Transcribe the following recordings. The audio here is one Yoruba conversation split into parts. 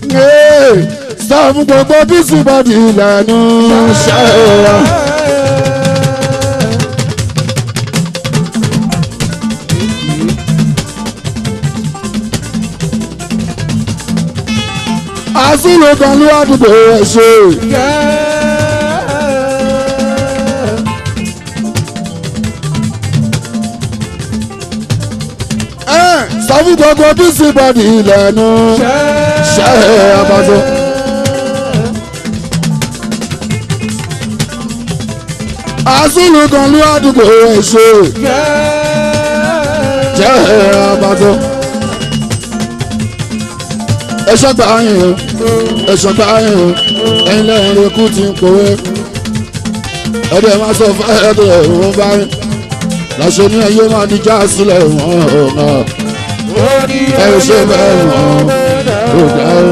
sọ fún gbogbo bísí bọ́dì ìlànà ṣáà. àsìlò kan ló wá dìbò ẹ̀ ṣe. sọ fún gbogbo bísí bọ́dì ìlànà ṣáà abájọ. àsìlò kan ló wá dìbò ẹ̀ ṣe. jẹ́ abájọ ẹ̀ṣọ́ gbà yín o ẹ̀ṣọ́ gbà yín o ẹ̀yin lẹ́yìn ikú ti ń pòwe ẹ̀dẹ̀ máa sọ fún ẹ̀dẹ̀ òun bá yín lọ́sọ ní ẹ̀yẹ máa di já sílẹ̀ wọ́n ọ̀nà ẹ̀ ṣe bẹ́ẹ̀ wọ́n ò dá o.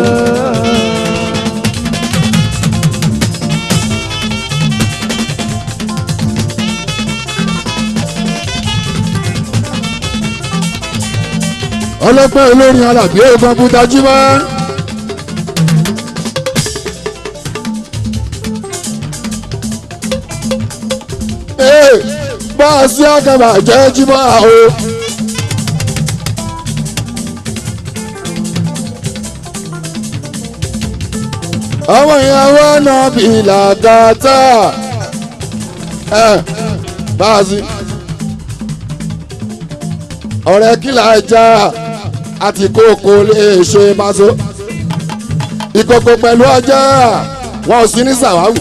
ọlọ́pẹ́ olórin alàgbé kọ̀ǹpútà jímọ́. bọ́ọ̀sì àgàbà jẹ́ jímọ́ àwọ̀. ọmọ ìyàwó náà bí làgàtà báàsì ọ̀rẹ́ kìlà já àti kókó lè ṣe máṣó ìkòkò pẹ̀lú ọjà wọn ò sí ní sàwáwù.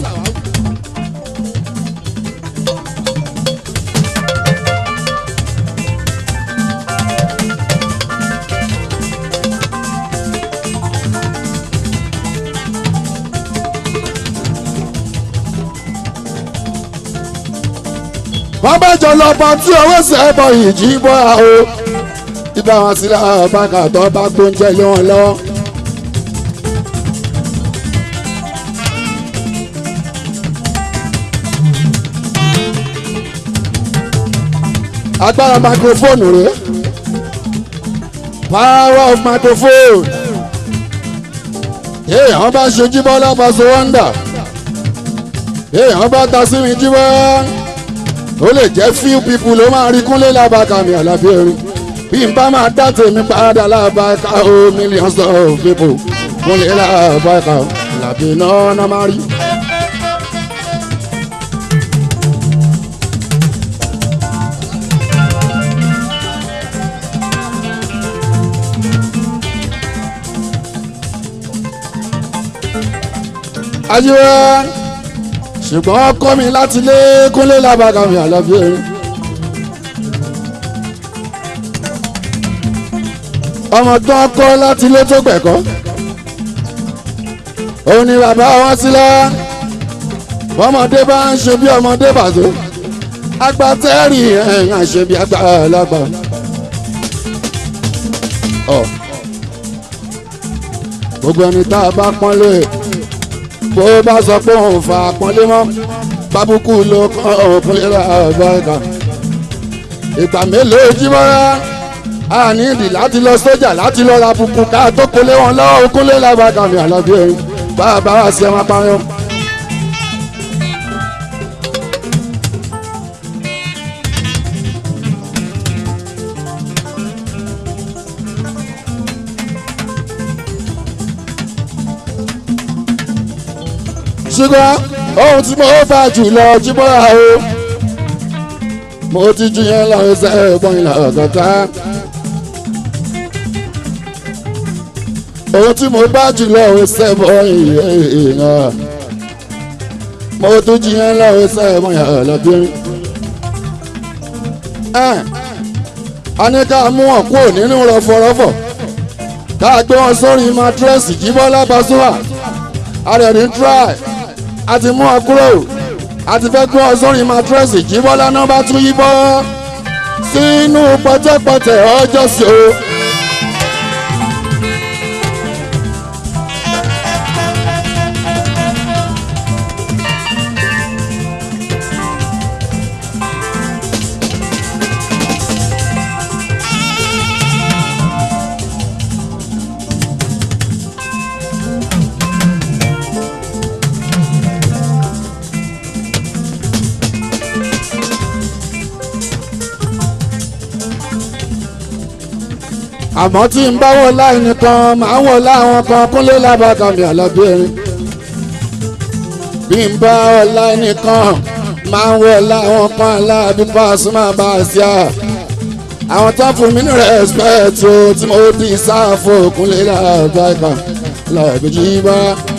wọ́n bá jọ lọ bọ́ tí owó sẹ́bọ̀ ìjì bọ́ o ibà wọn sí láwọn báńkà tó bá gbóúnjẹ lé wọn lọ́wọ́. agbára microphone rèé power of microphone èèyàn bá ṣe jíbọ́ lápasẹ̀ wọ́ndà èèyàn bá ta sí mi jíbọ́ ó lè jẹ́ few people ló máa rí kúnlé lábàkà mi àlàbí erin bí n bá máa dá tèmi padà lábàkà ó millions of people kúnlé lábàkà àlàbí náà náà máa rí. ayiwa ṣùgbọ́n ọkọ mi láti lé kúnlé lábàkà mi àlàbí erin. ọmọ tó ń kọ́ láti ilé tó gbẹ̀kọ́ òun ni bàbá wọn sílẹ̀ ọmọdé bá ń ṣe bí ọmọdé bàtó agbátẹ́rì ẹ̀yìn àṣẹ bí àgbàlagbà. gbogbo ẹni tá a bá pọ́nlé bó bá sọ pé òun fa pọ́nlé mọ́ bábùkù ló kọ́ òkun lé ọ̀bọ̀ ẹ̀ka ìgbà mélòó jí mọ́ra a ní ìdí láti lọ sójà láti lọ ra bùkù ká tó kólé wọn lọ́wọ́ kólé lábàkà mi àlọ́bí ẹ̀rín bá a bá wá sí ẹ̀wọ̀n apáyọ́. ṣùgbọ́n ohun tí mo fà jù lọ jíbọ́ra o mo ti ju yẹn lọ ṣe ẹ̀gbọ́n ìlà ọ̀gọ́ta. ohun tí mo bá jù lọ ṣe bọ́ ìyẹn mo tún ju yẹn lọ ṣe ẹ̀gbọ́n ìlà ọ̀lọ́bìnrin. a ní ká mú wọn kúrò nínú rọ̀fọ̀rọ̀fọ̀ ká gbé wọn sórí mátírẹ́sì jíbọ́lá Pasuma arẹ̀rín try àti mú wọn kúrò àti fẹ́ gbé wọn sórí mátírẹ́sì jíbọ́lá náà bá tún yíbọ́ sínú pọ̀tẹ́pọ̀tẹ́ ọjọ́ sí o. àmọ́ tí ń bá wọ láì nìkan máa wọ láwọn kan kúnlé lábàkà mi àlọ́bìnrin bí ń bá wọ láì nìkan máa wọ láwọn kan láàbí Pasuma bá a sí à àwọn tó fún mi ní respect o tí mo di sáfò kúnlé lábàkà lọ́ọ̀bìjì bá.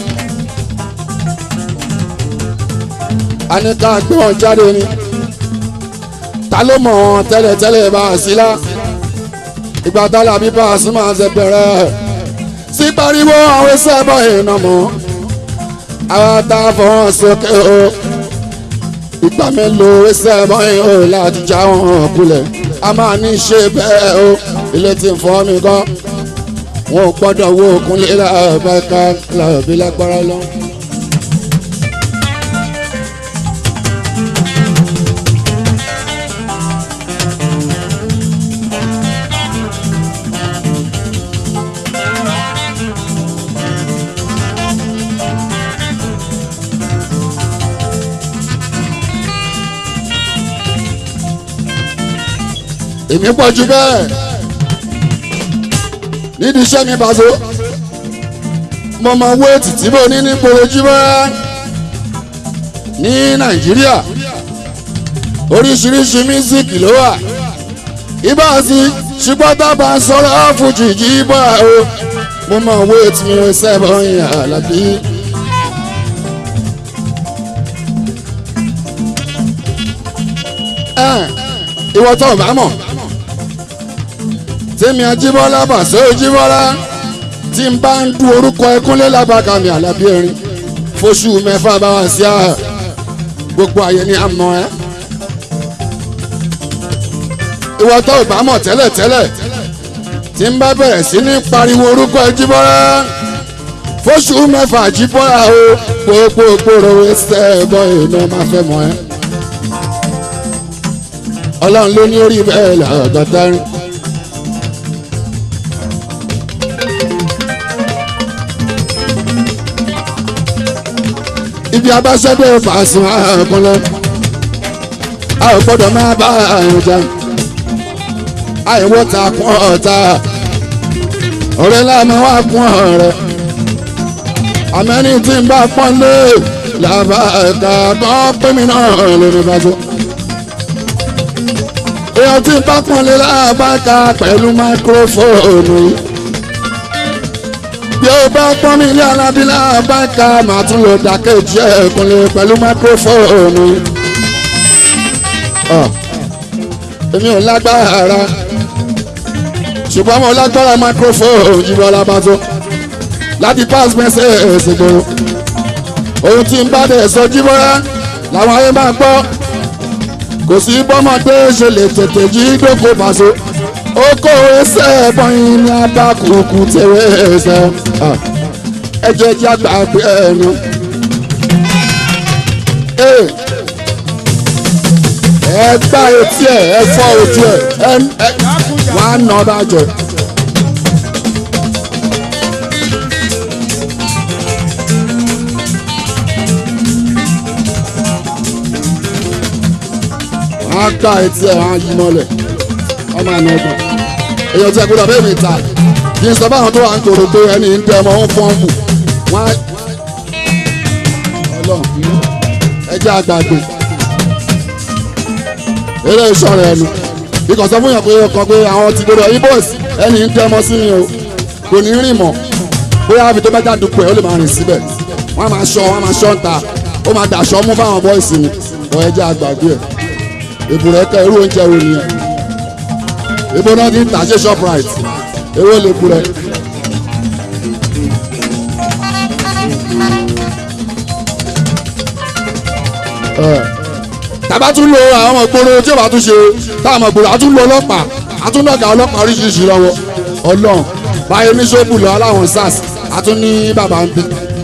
a ní ká gbé wọn jáde ni ta ló mọ̀ wọn tẹ́lẹ̀tẹ́lẹ̀ bá a sí lá ìgbà tálà bí Pasuma ṣe bẹ̀rẹ̀ sí pariwo àwọn ẹsẹ̀ bọ̀ iná mọ́ àwọn tá a fọwọ́n sókè o ìgbà mélòó ẹsẹ̀ bọ̀ iná láti já wọn kulẹ̀ a máa ní ṣe bẹ́ẹ̀ o ilé tí ń fọ́ mi kọ́ wọn ò gbọ́dọ̀ wo òkunlé láàbẹ̀ká láàbí lágbára lọ. èmi pọ̀ jù bẹ́ẹ̀ nídìí iṣẹ́ mi bàzó mo mọ wéètì tí mo ní ní porojú bẹ́ẹ̀ ní nàìjíríà oríṣiríṣi mísíkì ló wà ibà sí ṣùgbọ́n tábà ń sọ̀rọ̀ fújì jí bọ́ o mo mọ wéètì mi ò sẹ́bọ̀ yẹn àlàbí. ìwọ tó o bá mọ̀ tèmi ajíbọ́lá bàṣẹ ojíbọ́lá tí n bá ń du orúkọ ẹkúnlé lábàkà mi àlàbí erin fóṣù mẹ́fà bá wá sí àhà gbogbo ayé ni a mọ̀ ẹ́. ìwọ tó o bá mọ̀ tẹ́lẹ̀tẹ́lẹ̀ tí n bá bẹ̀rẹ̀ sí ní pariwo orúkọ ẹjíbọ́lá fóṣù mẹ́fà jíbọ́lá o gbogbo gbòòrò ẹsẹ̀ ẹ̀bọ iná máa fẹ́ mọ̀ ẹ́. ọlọ́run ló ní orí bẹ́ẹ̀ lọ́gọ́ta rin. ibi abáṣẹ́dẹ̀ fàásùn àkànlẹ̀ a ò gbọ́dọ̀ máa bá àrùn jà àìwọ́ ta kún ọ̀tá ọ̀rẹ́ láàmú wá kún ọ̀rẹ́ àmẹ́ni tí ń bá pọ́n lé làbá ẹ̀ka kan pé mi náà lórí bàjọ́ èèyàn tí ń bá pọ́n lé làbá ẹ̀ka pẹ̀lú máikrófóònù yìí bí ó bá pọ́n mi ilé alábílà báńkà màá tún lò dákẹ́jì ẹ̀kúnlẹ̀ pẹ̀lú máikrófóònù. èmi ò lágbára ṣùgbọ́n mo lágbára máikrófóònù jùlọ lábàtọ́ láti pass message ṣègbòrò ohun tí ń bá dẹ̀ sọ jíbọ́lá làwọn ayé máa gbọ́ kò sí bọ́mọdé ṣe lè tètè jí dóko pàṣẹ oko ẹsẹ̀ bọ́yìn ní abákùkù tẹ̀wé ẹsẹ̀ ẹjẹ̀ jẹ́ àgbàgbé ẹnu. ẹ gbá etí ẹ ẹ fọ́ ojú ẹ ẹ wàá nà bàjẹ́. wọ́n á gbá etí ẹ wọ́n á yí mọ́lẹ̀ ọmọ àná ọgbọ̀n èèyàn tí a gbọ́dọ̀ bẹ́ẹ̀ mi ta kì í sọ báwọn tó wà ń kóró pé ẹni ń tẹ ọmọ ń fọ́n mù wọ́n á ọlọ́run ẹjẹ́ àgbàgbé eré ìṣọ̀rọ̀ ẹnu ikọ̀ sọ fún yàn pé ọkàn pé àwọn ti gbọ́dọ̀ ibos ẹni ń tẹ ọmọ sí mi o kò ní rìn mọ́ bóyá àbí tó bá jáde pé ó lè máa rìn síbẹ̀ wọ́n á máa ṣọ́ wọ́n á máa ṣọ́ ń ta ó máa dàṣọ́ mú fáwọn bọ́ìsì mi ọ̀ ẹjẹ́ àgbàgbé ẹ̀ èbùrẹ́kẹ́ irú oúnjẹ wo nìyẹn ibo náà ti ń tà ṣe shoprite ewé lè kú rẹ. tàbá tún lo àwọn ọmọ ìgboro tí ó bá tún ṣe táwọn ọmọ ìgboro àtún lo ọlọ́pàá àtún lọ́gàá ọlọ́pàá oríṣiríṣi lọ́wọ́ ọlọ́run báyìí ní ṣọ́ọ̀bù lọ aláwọn sars àtún ní bàbá ń bí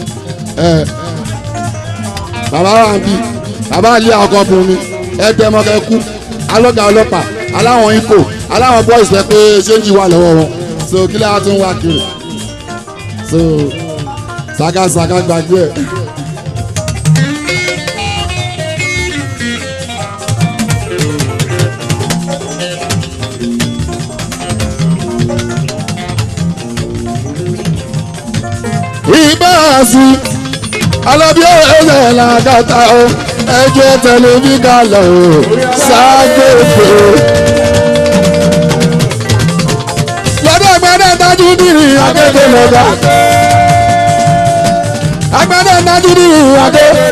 bàbá wa ń bí bàbá ilé ọkọ̀ bùnmi ẹ̀ẹ́dẹ́mọ́kẹ́ kú alọ́gàá ọlọ́pàá aláwọn ikọ̀ aláwọn boys rẹ pé ṣéǹjì wà lọ́wọ́ wọn so kí lè tún wá kiri so ṣàkàṣàkà gbàgbé ẹ̀. ìbáàsì alábí ẹ̀rẹ́ làkàtà o ẹjọ́ tẹlifí kalẹ̀ o ságẹ́fẹ́. lọ́dọ̀ gbọ́dọ̀ dájú nírì akéde lọ́dọ̀ agbọ́dọ̀ dájú nírì akéde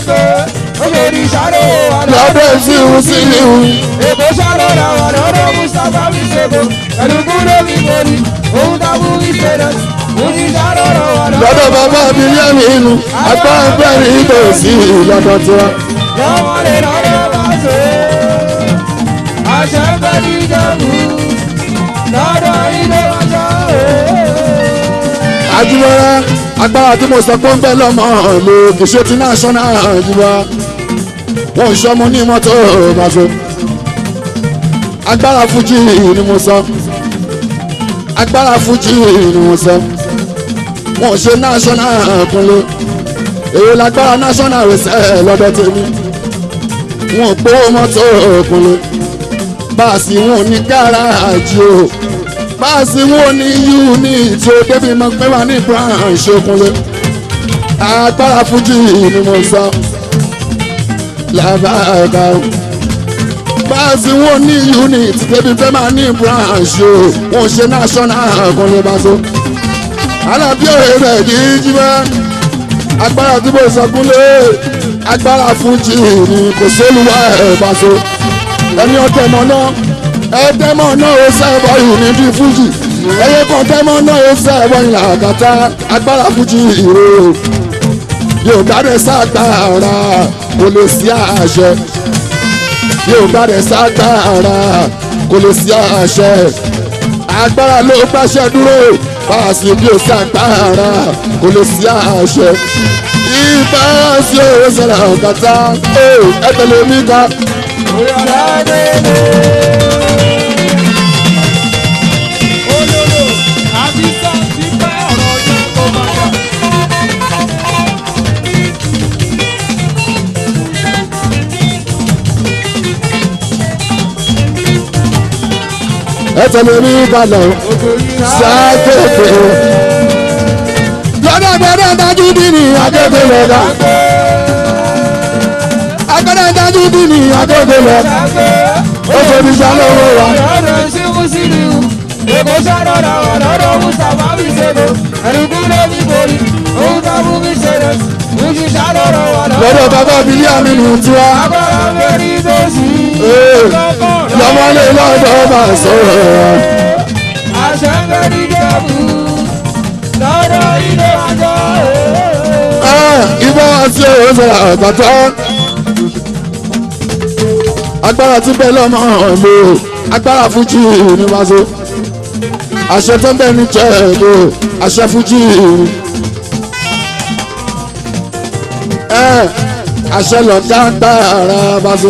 lọ́dọ̀ ìsìnkú sí ìhù. Èkó sọ̀rọ̀ làwọn lọ́dọ̀ Mustapha mi ṣègò. Ẹ̀dùnkú ló fi borí. Òun dábú mi ṣẹlẹ̀. Mo ti sọ̀rọ̀ làwọn lọ́dọ̀ bàbá mi yẹ́mi inú apá ẹgbẹ́ rí tòsí lọ́dọ̀ tiwa. lọ́wọ́ lè lọ́dọ̀ bá ṣe. Àṣẹ ń bẹ ní ìjẹ̀bú. Lọ́dọ̀ ilé ọjọ́ Àjùmọ̀ra agbára tí mo sọ pé ń bẹ lọ́mọ lè kì í ṣe ti national àjùmọ̀ wọn ò ṣọmọ ní mọ́tò bàṣọ. agbára fújì ni mo sọ agbára fújì ni mo sọ wọn ò ṣe national kúnlé èyí lágbára national rẹ̀ lọ́dọ̀ tèmi wọn ò gbówó mọ́tò kúnlé báàsì wọn ò ní gáràjì o báàsì wọn ò ní unit o débi mọ pé wà ní branch okunle agbára fújì ni mo sọ làbàgà o báàsì wọn ò ní unit débi pé wà ní branch o wọn ò ṣe national okunle bá so alábí òye rẹ̀ kì í jí bá agbára tí mo sọ kúnlé agbára fújì ni kò sólùwà ẹ̀ bá so ẹni ọtẹ mọ náà ẹtẹmọ náà ó sẹ́bọ̀ yìí ní bí fújì ẹyẹ kan tẹmọ náà ó sẹ́bọ̀ yìí làkàtà agbára fújì ìró yóò gbádẹ ságbára kò lè sí àṣẹ yóò gbádẹ ságbára kò lè sí àṣẹ agbára ló gbàṣẹ dúró báàsì bí ó ságbára kò lè sí àṣẹ ìbá sí òwe sọ̀rọ̀ ọ̀kàtà ẹ tẹ̀lé mi ká. Olólo àti sáǹtì pẹ́ ọ̀rọ̀ ọjọ́ tó máa yà. ẹ tẹ̀lé mi ká lọ sákèké lọ́dọ̀ gbọ́dọ̀ dájú bí ní akéde lọ́dọ̀ agbọ́dọ̀ dájú bí ní akéde lọ́dọ̀ ó tóbi sálọ́wọ́ wa. Lọ́dọ̀ ṣíkú sílíù. Èkó sọ̀rọ̀ làwọn lọ́dọ̀ Mustapha mi ṣègò. Ẹ̀dùnkú ló fi borí. Òun dábú mi ṣẹlẹ̀. Mo ti sọ̀rọ̀ làwọn lọ́dọ̀ bàbá mi yá mi nù tiwa Agbára ń bẹ ní tòsí. Ee, lọ́mọlé lọ́dọ̀ bá sọ̀rọ̀ Àṣẹ ń bẹ ní Ìjẹ̀bú. Lọ́dọ̀ ilé ọjọ́ ibà àti òwe sọ̀rọ̀ àgbàtà agbára tí bẹ́ẹ̀ lọ́mọ lò agbára fújì ní wàásù àṣẹ tó ń bẹ ní jẹ́ẹ̀dọ̀ àṣẹ fújì ẹ̀ àṣẹ lọ́gá gbára wàásù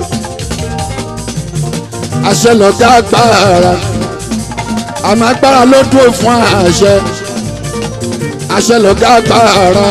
àṣẹ lọ́gá gbára àmọ́ agbára ló dúró fún àṣẹ àṣẹ lọ́gá gbára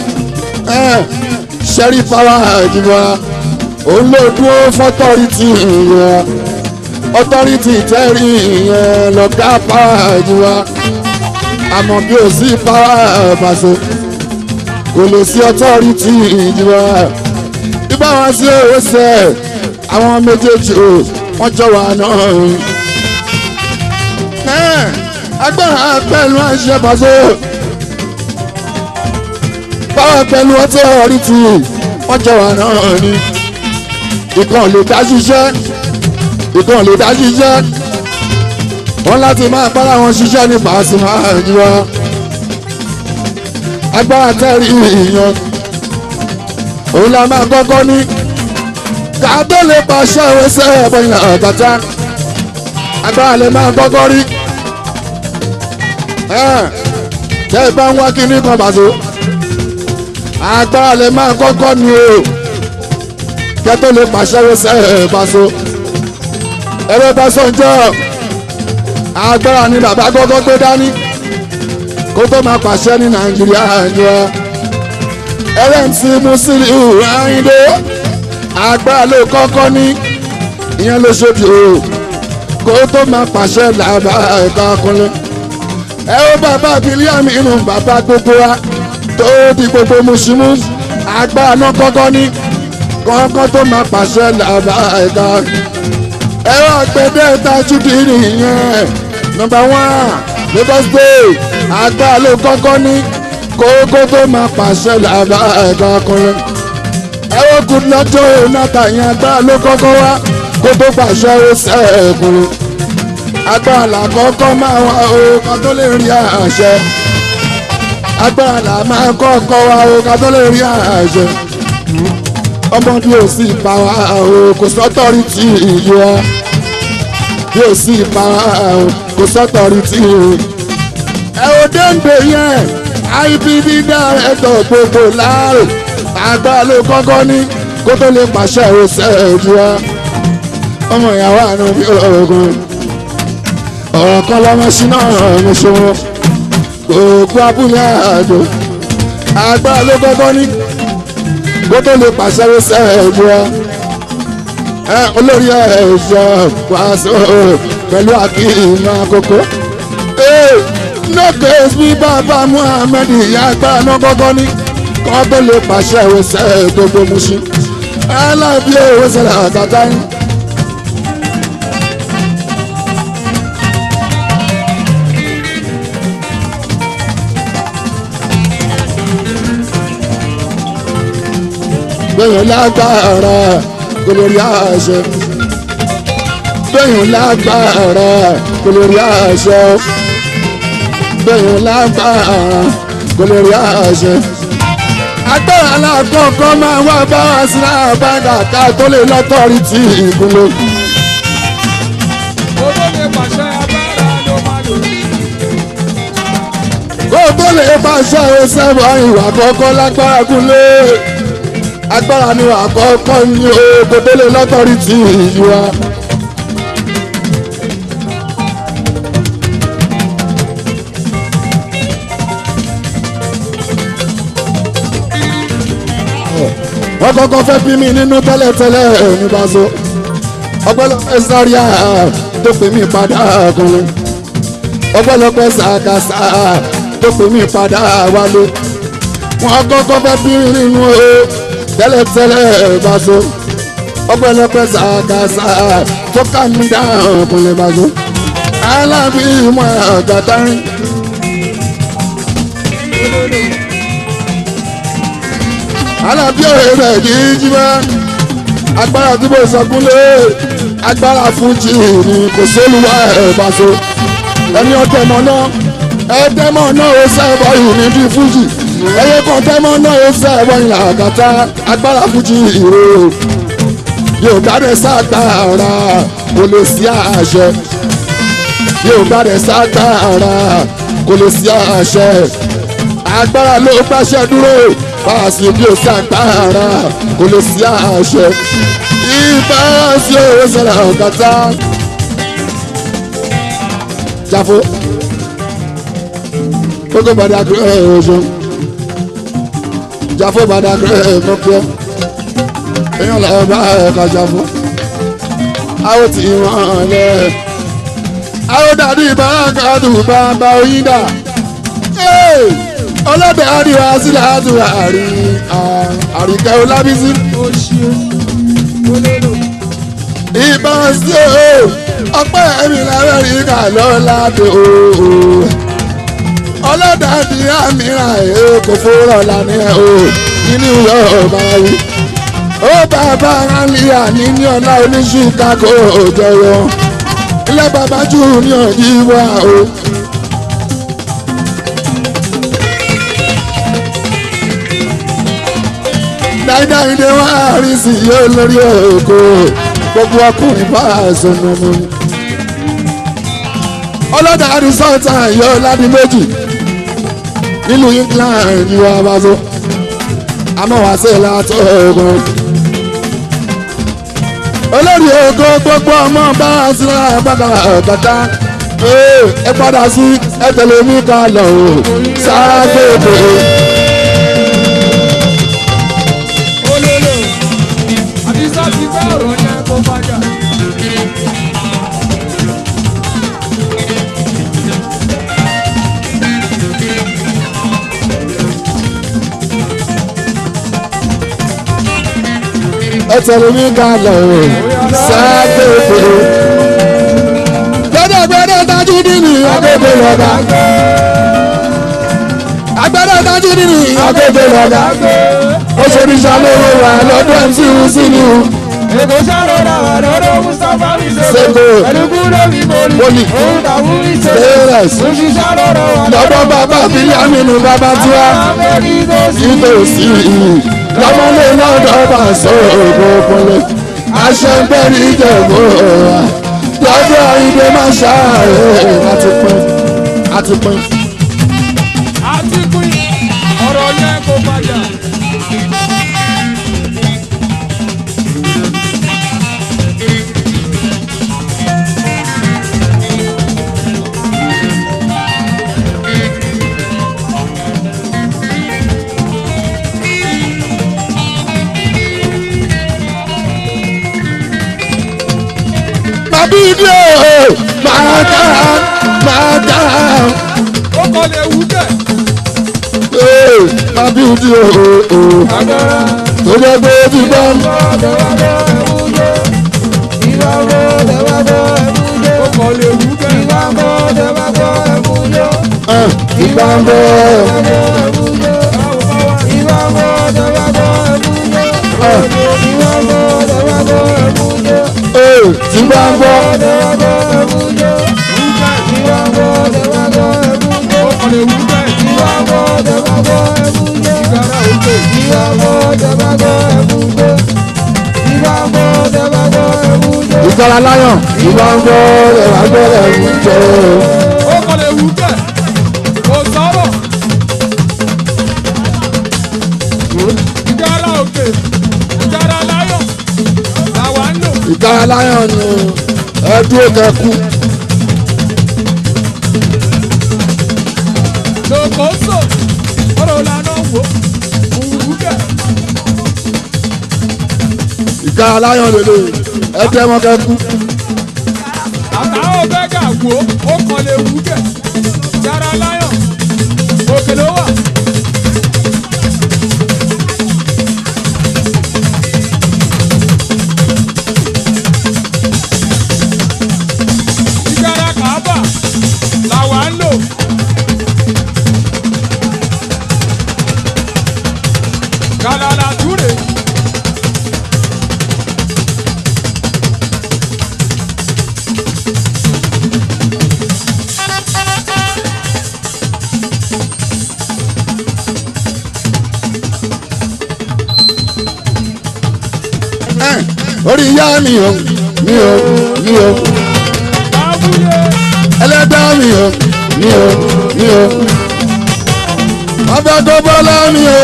ṣẹ́rí pàwọ́ àjùmọ̀ òun ló dúró fọ́tọ́rìtì yẹn ọtọ́rìtì tẹ́rì yẹn lọ́gá pàwọ́ àjùmọ̀ àmọ́ bí ó sì pàwọ́ àbàṣe kò lè sí ọtọ́rìtì ìjùmọ̀ ibà wọn sí owó sẹ àwọn méjèèjì o wọ́n jọ wà náà agbára pẹ̀lú àṣẹ bàṣẹ báwa pẹ̀lú ọtí ọ̀rí ti wọ́n jọ wà náà ni ìkan lè dá ṣiṣẹ́ ìkan lè dá ṣiṣẹ́ wọ́n láti máa bára wọn ṣiṣẹ́ ní Pasuma àjùwọ́ agbára tẹ́rì ìyàn òun la máa kọ́kọ́ ní ká tó lè pàṣẹ ìwéṣẹ́ ẹ̀bọ̀n ìlànà ọ̀tàtà agbára lè máa kọ́kọ́ rí tẹ́ ẹ bá ń wá kíní kan bàtó agbára lè máa kọ́kọ́ ni o kẹ́ tó lè pàṣẹ ìwéṣẹ́ ẹ̀bàṣọ ẹ̀rọ ìbáṣọ ń jọ agbára ni bàbá kọ́kọ́ gbé dání kó tó máa pàṣẹ ní nàìjíríà jọ LMC Musiliu Ayinde agbára ló kọ́kọ́ ní ìyẹn ló ṣojú o kó tó máa pàṣẹ làbá ẹ̀ka kúnlẹ̀ ẹ ó bàbá bílíọ̀nù inú bàbá gbogbo wa tó di gbogbo mùsùlùmí agbára náà kọ́kọ́ ní kọ́kọ́ tó máa pàṣẹ làbá ẹ̀ka ẹ wá gbẹdẹ tajúdì nìyẹn nọ́mbà wán Lagos State agbára ló kọ́kọ́ ní kókó tó máa pàṣẹ làbá ẹ̀ka ọkùnrin ẹ wọ́n kú lọ́jọ́ ìnáta yẹn agbára ló kọ́kọ́ wá kó tó pàṣẹ ó sẹ́ẹ̀kùnrin agbára làkọ́kọ́ máa wá o ká tó lè rí àṣẹ agbára là máa kọ́kọ́ wá o ká tó lè rí àṣẹ ọmọdé ò sì pa wá o kò sọ́tọ̀rí tí ìlú wa bí ò sì pa wá o kò sọ́tọ̀rí tí ìlú. ẹ ò dénde yẹn IPB dárẹ́tọ̀ gbogbo láàrò agbára ló kọ́kọ́ ní kó tó lè pàṣẹ òṣèlú ìlú wa ọmọ ìyàwó àná bí ọ̀gùn ọ̀rọ̀ kan lọ́mọ síná ọ̀run ṣòwò gbogbo abúlé àjò agbára ló kọ́kọ́ ní kó tó lè pàṣẹ ṣẹ́ẹ̀dù ẹ olórí ẹ̀ṣọ́ wàásù pẹ̀lú àkíyèmí àkókò. no case bí bàbá Muhammed ìyá agbára náà kọ́kọ́ ní kó tó lè pàṣẹ ṣẹ́ gbogbo muṣi aláàbí owó ṣẹlẹ̀ àkàtà yín. gbẹ̀yìn lágbára kò lè rí àṣẹ. gbẹ̀yìn lágbára kò lè rí àṣẹ. gbẹ̀yìn lágbára kò lè rí àṣẹ. agbára alákọ̀ọ́kọ́ máa wá bá wa sí àbáńgà ká tó lè lọ́tọ́rí tí ìkúnlẹ̀. owó lè pàṣẹ agbára ló máa lò. kó tó lè pàṣẹ ìṣẹ́bọ̀ ìwà kọ́kọ́ lágbára kúnlẹ̀ agbára ni àkọ́kọ́ ní ogo tó lè lọ́tọ̀rí tí ìlú wa. wọ́n kọ́kọ́ fẹ́ bí mi nínú tẹ́lẹ̀tẹ́lẹ̀ ní Paso ọpẹ́lọpẹ́ sáríà tó pè mí padà ọkùnrin ọpẹ́lọpẹ́ sàkàsà tó pè mí padà wálé wọ́n kọ́kọ́ fẹ́ bí mi nínú o tẹ́lẹ̀tẹ́lẹ̀ Paso ọpẹ́lọpẹ́ sàkàsà tó ká mi dáhùn ọkùnrin Paso alábí ìmọ̀ àgàtàrin. alábí òye rẹ̀ kì í jí bá agbára tí mo sọ kúnlé agbára fújì ni kò sólùwà ẹ̀ Paso ẹni ọ̀tẹ̀mọ̀ náà ẹ̀ẹ́dẹ́mọ̀ náà ó sẹ́ẹ̀bọ̀ yìí ní bí fújì ẹyẹ kan tẹ́mọ̀ náà ó sẹ́ẹ̀bọ̀ yìí àgàtà agbára fújì ìró yóò gbádẹ ságbára kò lè sí àṣẹ yóò gbádẹ ságbára kò lè sí àṣẹ agbára ló gbàṣẹ dúró fàásì bí ó ságbára kò lè sí àṣẹ ìbára sí òwe sẹlẹ̀ àgàtà jáfó kókó padà kúrò ọ̀ṣun jáfó padà kúrò mọ́kíọ́ èèyàn lọ́wọ́ bá ẹ̀ka jáfó àwọn tí wọ́n lẹ̀ àwọn dàdí ìbárakàdù bàbá oyin dà ọlọ́dẹ àríwá sílẹ̀ àdúrà àríkẹ́ olábísí ó ṣe olóró. ìbá sí o ọpẹ́ ẹ̀mí lamẹ́ríkà lọ́la dé o ọlọ́dàdì àmìràn ẹ̀ kò fúnra lánà ẹ̀ o nínú ọba wí. ó bàbá alia níní ọ̀la oníṣùkà kò jẹyọ ilé bàbá jù ní ọ̀dí wá o. dáadáa ìdè wá rí sí yóò lórí òkò gbogbo ọkùnrin bá aṣọ nínú. ọlọ́dà àdìsọ́ta yóò ládì méjì nínú England ni wọ́n bá so àmọ́ wá sí látọ̀ ogun. olórí ògo gbogbo ọmọ bá a sí àgbàdo ọ̀kadà ẹ padà sí ẹ tẹ̀lé mi ká lọ o sáàgbègbè. olóró. àdìsá ti gbọ́ ọ̀rọ̀ yẹn kó padà. ẹ tẹ̀lé mi ká lọ o sáàgbègbè. gbẹdẹgbẹdẹ tajú nínú agbègbè lọ́gà. agbẹdẹ tajú nínú agbègbè lọ́gà. ó ṣe ní sálówó wa lọ́dọ̀ mc wusinu. Èkó sáré wà lọ́dọ̀ Mustapha mi Sego. sego. Ẹ̀dùnkún ló fi Boli. boli. Òun tàbí mi sego. Teres. Oṣù sáré wà lọ́dọ̀ bàbá bílámìnú bàbá tiwa. nítòsí lọ́mọlé lọ́dọ̀ bá sọ̀rọ̀ kúnlẹ̀ aṣẹ́gbẹ́rì jẹ̀bú wa lọ́dọ̀ ìdè máa ṣàárẹ̀ láti pín àti pín. Àti pín ọ̀rọ̀ yẹn kò padà. bàbí ìdí o máa dá máa dá Ó kọ́ lè wú bẹ́ẹ̀. bàbí ìdí o Agbára. tó jẹ́ pé ó ti gbọ́ Ó kọ́ lè wú bẹ́ẹ̀. ìgbà ń bọ̀ tí gbà ń bọ̀ Ó kọ́ lè wú bẹ́ẹ̀. Ìgbára òkè. ìgbàlá láyọ̀ ìgbà ń bọ̀ ẹ̀wà gbọ́dọ̀ ń jẹ́ Ó kọ́ lè wú bẹ́ẹ̀. Kò sọ̀rọ̀. Ìgbára òkè. Ìgbára láyọ̀. Làwa ń lò. ìgbàlá láyọ̀ ni ẹ dúró kẹkú Lòkóso. Ọ̀rọ̀ lànà wò. Òwú bẹ́ẹ̀. ìgbàlá láyọ̀ lélẹ̀ ẹ tẹ́ wọn kẹkú àtàwọn bẹ́gà wo ó kàn lè wú kẹ̀ yàrá láyọ̀ òkè ló wà. ìjàrá kàábà làwa ń lò. gàlàlà túrè. orí ìyá mi o mi o mi o Abúlé ẹlẹ́dá mi o mi o mi o ọbẹ̀ tó bọ́lá mi o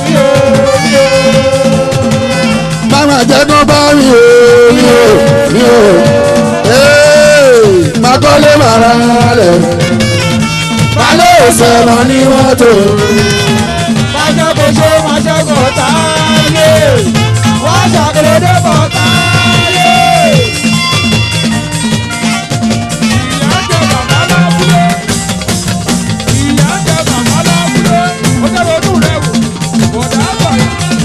máma jẹ́ kó bá mi o mi o mi o ee má kọ́lé màrá lẹ̀ má lè sẹ̀rọ̀ ní mọ́tò máṣẹ́kọ̀ṣe máṣẹ́kọ̀ táyé wọ́n ṣàkèrèdè bọ̀ táyé. ìyá jẹ bàbá lábúlé ìyá jẹ bàbá lábúlé ó jẹ́ ronú rẹ̀ wò bọ̀dá àgbàyà.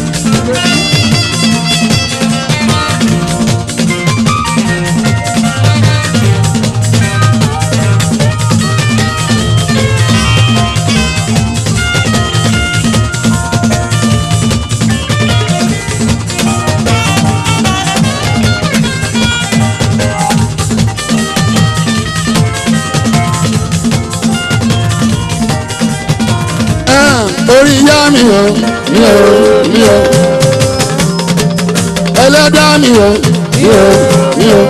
orí ìyá mi o mi o mi o ẹlẹ́dá mi o mi o mi o.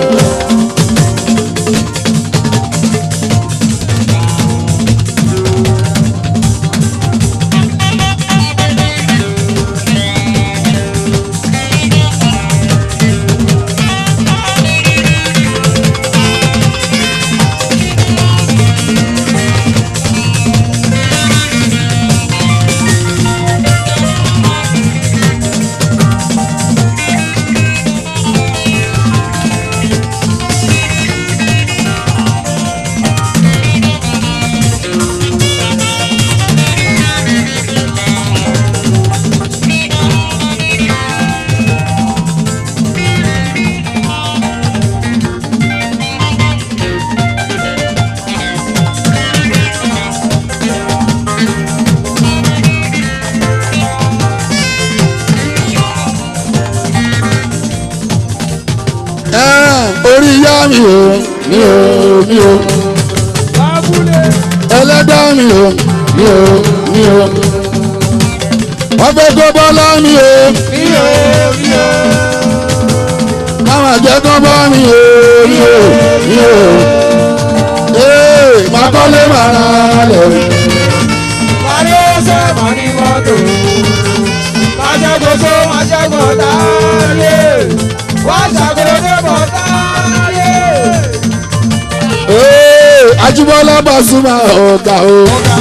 torí ìyá mi o mi o mi o Lábúlé. ẹlẹ́dá mi o mi o mi o wọ́n fẹ́ kó bọ́lá mi o Mi ò mi ò. káwọn àjẹ́ kó bọ́ mi o mi o mi o ee máa kọ́lé máa ra lẹ̀ Parí ọ̀sẹ̀ máa ní mọ́tò. Máa ṣẹ́gun tó máa ṣẹ́gun táyé. Wá ṣàkóso tó bọ̀ táyé. ee Ajíbọ́lá Pasuma ọ̀gá o. Ọ̀gá.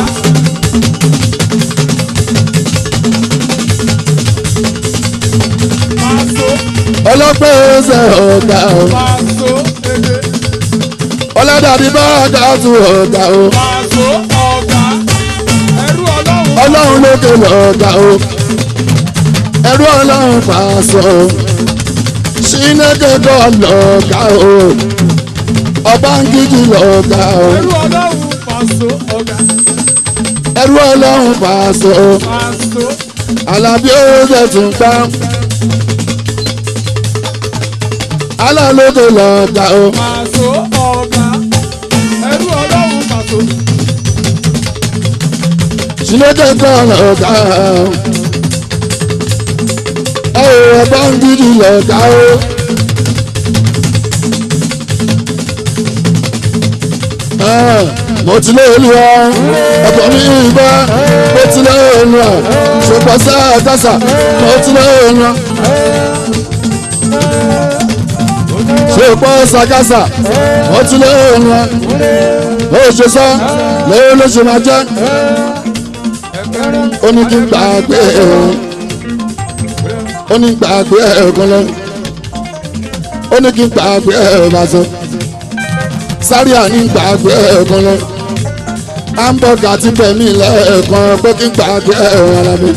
Pàṣọ ọlọ́pẹ́ ẹsẹ̀ ọ̀gá o pàṣọ èdè. ọlọ́dàdì bá ọ̀gá tún ọ̀gá o Pàṣọ ọ̀gá. Ẹrú ọlọ́run. ọlọ́run lókè lọ́gá o ẹrú ọlọ́run pàṣọ ṣínẹ́kẹ́ kọ́ lọ́gá o ọba ń gidi lọ́gá o Ẹrú ọlọ́run pàṣọ ọ̀gá. ẹrú ọlọ́run pàṣọ Pàṣọ. alábí oúnjẹ tún gbá alálókè lọ́gá o Pàṣọ ọ̀gá. Ẹrú ọlọ́run pàṣọ. ṣínẹ́kẹ́ kọ́ lọ́gá o ẹ ò ọba ń gidi lọ́gá o. mo ti lé olúwa ọkọ mi ìgbà mo ti lé olúwa ṣùgbọ́n sáàtàṣà mo ti lé olúwa ṣùgbọ́n sàkàṣà mo ti lé olúwa ó ṣe sọ lóyún ló ṣe máa jẹ́ ó ní kí n gbàgbé ó ní gbàgbé ẹ̀kan lọ ó ní kí n gbàgbé ẹ̀ bá sọ sáré àní gbàgbé ẹ̀kan lọ hamburger ti bẹ̀ mí lẹ́ẹ̀kan pé kí n gbàgbé ẹ̀rọ ara mi.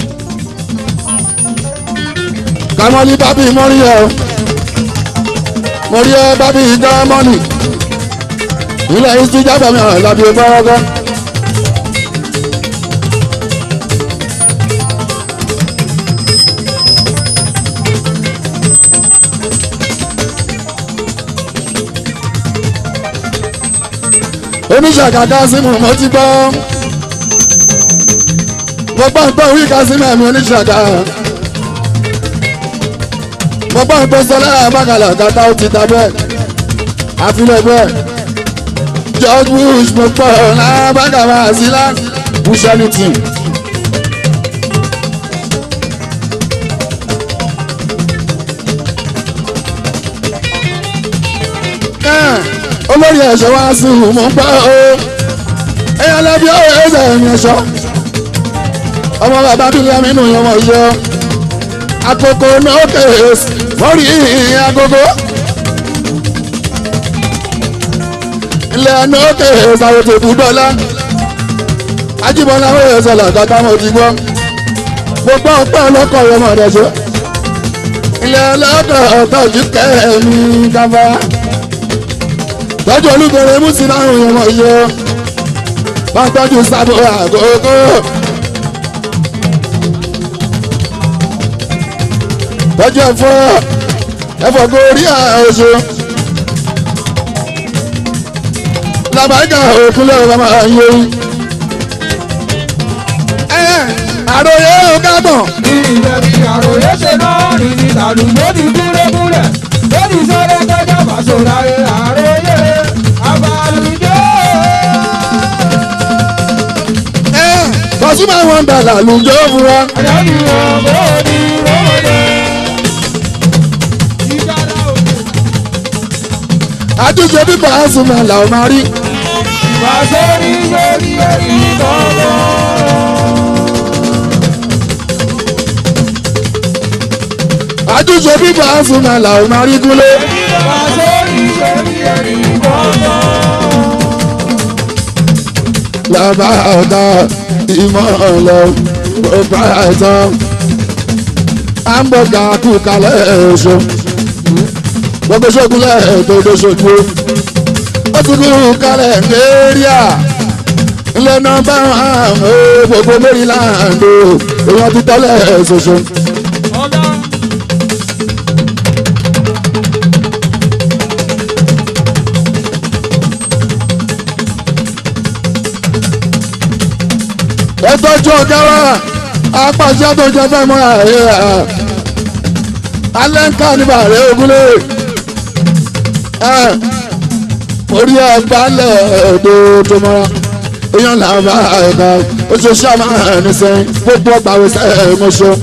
kàmọ́lí bábí mọ́rí ẹ̀ mọ́rí ẹ̀ bábí gámọ́nì ilẹ̀ yìí ti jábọ̀ mi hàn lábí fọ́rọ́gọ́. oníṣàkàkà símù mo ti gbọ́ mo gbọ́ ń pẹ́ orí kásímù ẹ̀mí oníṣàkà mo gbọ́ ń pẹ́ sọlá àbákalà kàtà ó ti ta bẹ́ẹ̀ àfilẹ̀ bẹ́ẹ̀ George Bush mo gbọ́ lábàkàmà sílá Bush anything. olórí ẹ̀ṣọ́ wá sí mọ̀ ń pa o ẹ̀yàn lẹ́bí ọ̀rọ̀ ẹ̀ṣẹ̀ ẹ̀yìn ẹ̀ṣọ́ ọmọ bàbá bílíọ̀ nínú yẹn wọ́n yọ àkókò náà kèés mọ́rí agogo ilẹ̀ náà kèés àwọn tó kú dọ́là ajíbọ́lá wọ́n yẹ sọ̀lá kàkà mọ́ ti gbọ́ gbogbo ọ̀pẹ́ ọlọ́kọ̀ yẹn mọ̀ ọ̀dẹ̀ṣọ́ ilẹ̀ ọlọ́kọ̀ ọ̀tọ̀jú kẹ́ẹ̀mí káfá tọ́jú olúbẹ̀rẹ̀ mùsùlùmí àwọn èèyàn wọ̀ yọ bá tọ́jú sábò àgógó. tọ́jú ẹ̀fọ́ ẹ̀fọ́ gorí àṣọ. làbáyíká òkúlẹ̀ ọ̀gá máa ń yẹ. àròyé ọ̀gágbọ̀n. Ní ilẹ̀ bí àròyé ṣe náà ní ní tàdúgbò ti kúrẹ́ kúrẹ́. Lórí sọ́dọ̀ kẹjọ fàṣọ láyé àròyé àbálùjọ́. Pasuma wọn dàlà lùjọ́ fún wa. Àjálù ọ̀bọ̀ ní rọ́ọ̀dẹ̀. Ìgbàlá òkè. àtúnṣe bí Pasuma làwọn máa rí. Fàṣọ ní sórí ẹ̀rí kọ̀ọ̀kan. àtúnṣe bí Pasuma làwọn máa rí kúlé. Fàṣọ ní sórí ẹ̀rí kọ̀ọ̀kan. lọ́ba ọ̀dọ́ ìmọ̀lẹ̀ ọba ẹ̀tọ́ hamburger kú kalẹ̀ ẹ̀ṣọ́ gbogbo ṣogunlẹ̀ ètò ìdóṣojú ó ti kú kalẹ̀ nàìjíríà ilé nọ́mbà àwọn gbogbo maryland èèyàn ti tọ́lẹ̀ ẹ̀ṣọ̀ṣọ́ Ọ̀gá. ẹ tọ́jú ọ̀gá wa apàṣẹ tó jẹ fẹ́ mọ́ ààyè alẹ́ ń ká níbà rẹ̀ ogúnlé orí ọba lẹ̀ ọ̀dọ́ tó mọ́ra èèyàn làbá ẹ̀ka oṣooṣù àmà ẹ̀nìsẹ́yìn gbogbo ọgbà wẹ̀sẹ̀ ẹ̀mọ́ṣọ́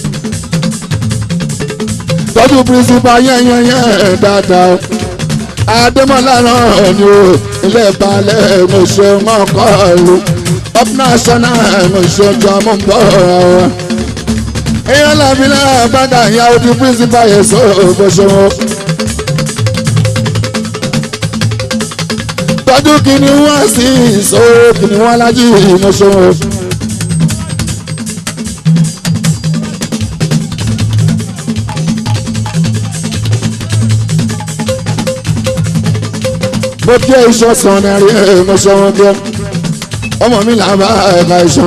tọ́jú pírísípà yẹ́nyẹ́nyẹ́ dáadáa adémọ́lá náà ni o ilé balẹ̀ ẹ̀mọ́ṣọ́ mọ́kọ́ ìlú up national ẹ̀mọ́ṣọ́ jọ mọ́ bọ́ ọ̀rọ̀ èèyàn làbí náà bàtà ìyàwó ti pírísípà yẹn sọ ọ̀gbọ̀ṣọ́ wọn. tọ́jú kìíní wá sí ìṣó kìíní wá lájú ìmọ̀ṣọ́. mo kí iṣan sàn ní ẹrí ìmọ̀ṣọ́ wọn kí ọmọ mi là ń bá ẹ̀ka iṣan.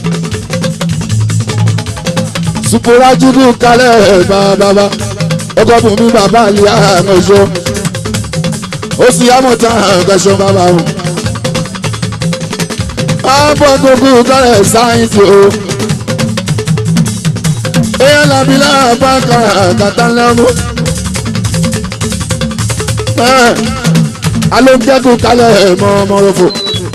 supurajudu kalẹ̀ bàbá ọkọ̀ bùnmi bàbá àlìyá ìmọ̀ṣọ́ ó sì yá mọ̀tá kẹsàn bàbá o. àbọ̀ gbogbo kọ́lẹ̀ sáyẹ́ǹsì o. èèyàn làbí láàbá kàtà lẹ́mú. alóńgẹ́gùn kalẹ̀ mọ́ ọmọròfò.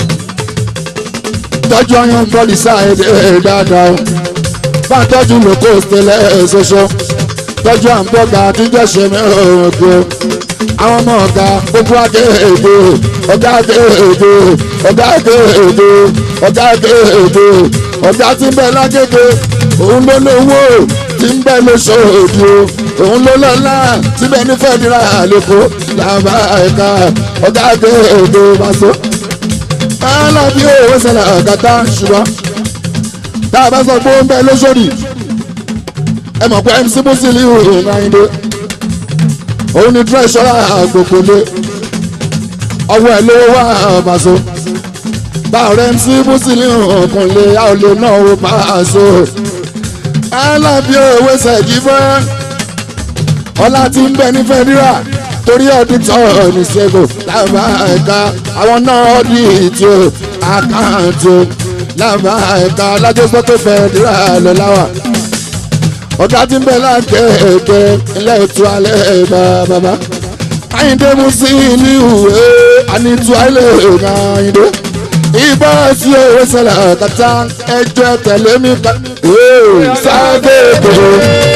tọ́jú ọyàn bọ́ọ̀lì sáyẹ́ǹsì dáadáa o. bá a tọ́jú lóko tẹ́lẹ̀ ṣoṣo. tọ́jú àǹbọ̀gà àtijọ́ ṣe mẹ́rin òkè àwọn ọmọ ọ̀gá gbogbo adé èdè ọ̀gá adé èdè ọ̀gá adé èdè ọ̀gá adé èdè ọ̀gá tí ń bẹ lágége òun ló lówó tí ń bẹ lóṣòdì o òun ló lọ́lá tí bẹ ní fẹ́ẹ́dìrà lẹ́kọ̀ọ́ làbá ẹ̀ka ọ̀gá adé èdè bàṣọ. alábí òwe sẹlẹ̀ ọ̀gátá ṣùgbọ́n tá a bá sọ pé ó ń bẹ lóṣòdì ẹ mọ̀ pé mc musiliu ìrìnàyìndé òun ni tírẹ̀ṣọ́rà gbogbo lé ọwọ́ ẹ̀ lówó wá àbàṣọ báwo rẹ̀ ń sí bùsílì ọ̀kan lé a ò lè náà ó máa so alábí òwe ṣẹ̀jì fẹ́ ọlá tí ń bẹ ní fẹ́dírà torí ọdún tó ní ṣẹ́gun lábá ẹ̀ka àwọn náà ọdún ìtì àkáǹtì lábá ẹ̀ka alájọsọ tó fẹ́dírà lọ láwà ọ̀gá tí ń bẹ láǹkẹ́ ẹ̀kẹ́ ilé ètò alẹ́ bàbá àyíndé mú sí ní ìwé ànítú alẹ́ ọ̀gá àyíndé ìbá sí owó sẹlẹ̀ kàtà ẹjọ́ tẹ̀lé mi ká sáàgéèdè.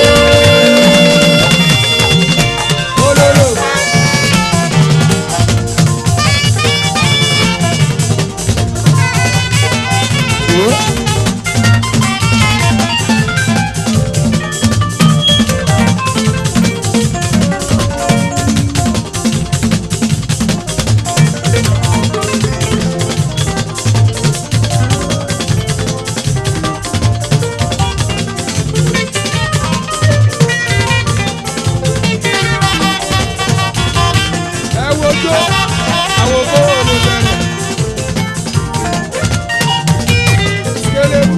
ẹ wojó àwọn owó ló bẹ̀rẹ̀. Kélébù.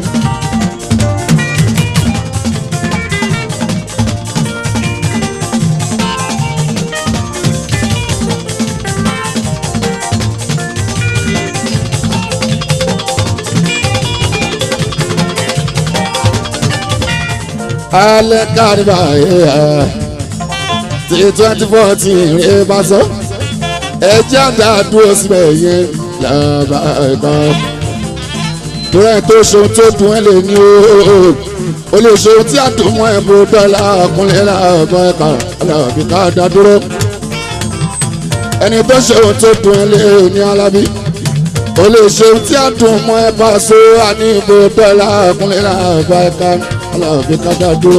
alẹ́ kárìbà yẹ́ ti twenty fourteen rè bá sọ ẹjẹ́ àdá dúró síbẹ̀ yẹn lọ́ba ẹ̀kan torí tó ṣeun tó dùn ẹ́ lè ní o o lè ṣeun tí àdùnmọ́ ẹ̀ bó dọ́là ọkùnrin làbọ̀ ẹ̀ka alábì ká dá dúró ẹni tó ṣeun tó dùn ẹ́ lè ní alábí o lè ṣeun tí àdùnmọ́ ẹ̀ bá so àní ìbò dọ́là ọkùnrin làbọ̀ ẹ̀ka alábì ká dá dúró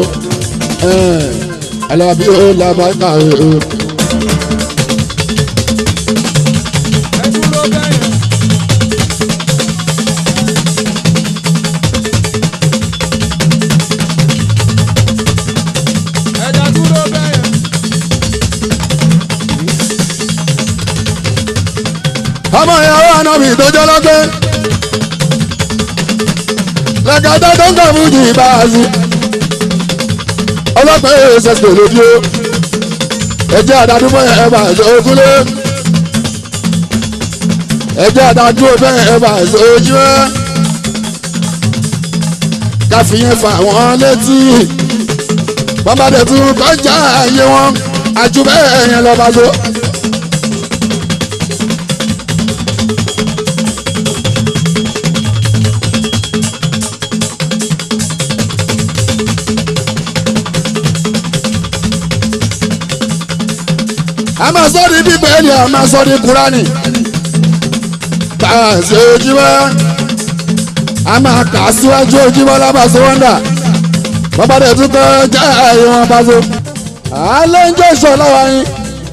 alábí ó làbọ̀ ẹ̀ka o. Ẹ dúró bẹ́yẹn. Ẹ dá dúró bẹ́yẹn. ọmọ ìyàwó ànábì tó jẹ́ lọ́gbẹ́ lẹ́gàdá tó ń kà fún jì bá a sí ọlọ́pàá yóò ṣẹ̀ṣẹ̀ lójú o ẹjẹ́ àdádúgbò ẹ̀ bá ṣe ojúlé ẹjẹ́ àdádúgbò bẹ́ẹ̀ ẹ̀ bá ṣe ojú ẹ̀ káfíyẹn fà wọ́n létí bàbá dẹ̀ tún kọjá ayé wọn àjù bẹ́ẹ̀ yẹn lọ bá so. a máa sọ ní bíbélì a máa sọ ní kúránì bá a ṣe ojúmọ́ a máa kà á síwájú ojúmọ́ lábàṣọ wọ́ndà bàbá rẹ̀ tún kọ́ já ìwọ̀n bàṣọ. alẹ́ ń jẹ́ ìṣọ̀lá wa yín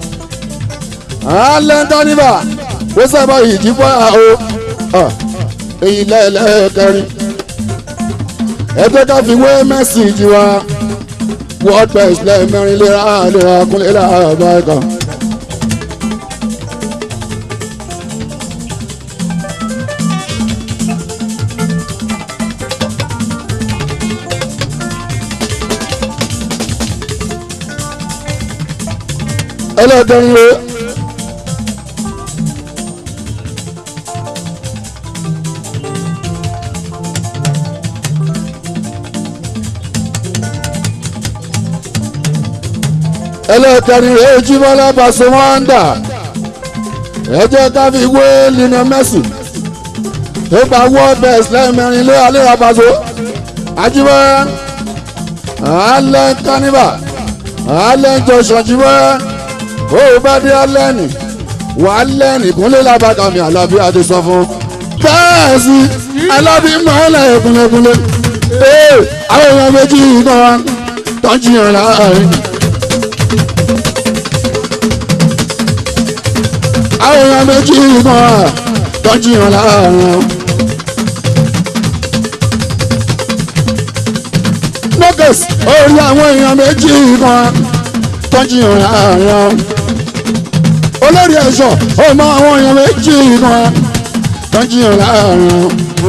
alẹ́ ń tánibà ó sábà ìdìbò àwọ̀ èyí lẹ́ẹ̀lẹ́ẹ̀kẹrin ẹgbẹ́ ká fi wé mẹ́sìgì wa world best lẹ́ẹ̀mẹrin léra léra kúnlẹ̀ láàbá ẹ̀ka. ẹlẹ́dẹ̀rin o. ẹlẹ́kẹrin rẹ̀ ojúmọ́lá pàṣẹ wọ́n ń dà ẹ jẹ́ ká fi wé Lionel Messi tó gba world best lẹ́ẹ̀mẹrin lé aléra pàṣẹ ajímọ́ alẹ́ kánífà alẹ́ jọ̀ṣọ̀ jímọ́ ó bá dé alẹ́ nì wà á lẹ́nì kúnlẹ̀ lábàkàmì àlàbí àti sọ fún bẹ́ẹ̀ sí alábí mọ́lẹ̀ kúnlẹ̀kúnlẹ̀ ee àwọn èèyàn méjì kan tọ́jú yàn láàrin. àwọn èèyàn méjì kan tọ́jú yàn láàrin. lókès orí àwọn èèyàn méjì kan tọ́jú yàn láàrin. olórí ẹ̀ṣọ́ ó mọ àwọn èèyàn méjì kan tọ́jú yàn láàrin.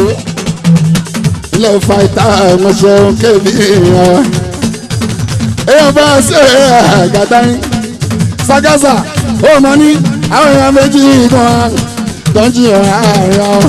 ilé fàìtà ẹ̀mọ́ṣẹ́ kébì yàn. èèyàn bá ṣe àgàtà yín. sagasa ó mọ ní àwọn èèyàn méjì kan tọ́jú yàn láàrin.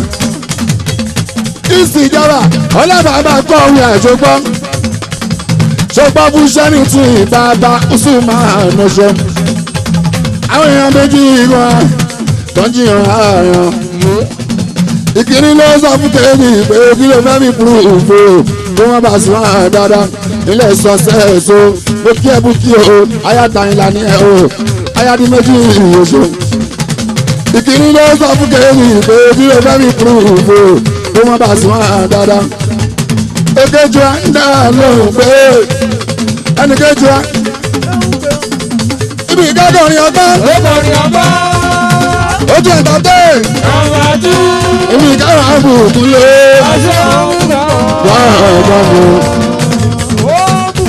ìsìjọba ọlọ́bàbà kọ́ òun àjọgbọ́n ṣọgbọ́n fún sẹ́ni tí bàbá usman ṣe. àwọn èèyàn méjì kan tọ́jú yàn láàrin. ìkíní ló sọ fún kébì pé kí ló fẹ́ mi kúrò òfò kó wọ́n bá sùn án dáadáa ilé sọ́sẹ́ èso mo kí ẹ bú kí o ayátayinla ní ẹ o ayádi méjì ìyóso. ìkíní ló sọ fún kébì pé kí ló fẹ́ mi kúrò òfò kó wọ́n bá sùn án dáadáa èkejì wa ń dá lóhùn pé ẹnìkejì wa ibi ìkádọ̀ ni ọgbọ́n ó kọrin ọgbọ́n. ojú ẹ̀dá dé Nàmbà tú. ibi ìkádọ̀ àbùkù lé Aṣọ òun náà. wá ọgbọ́n mu. Ó bù.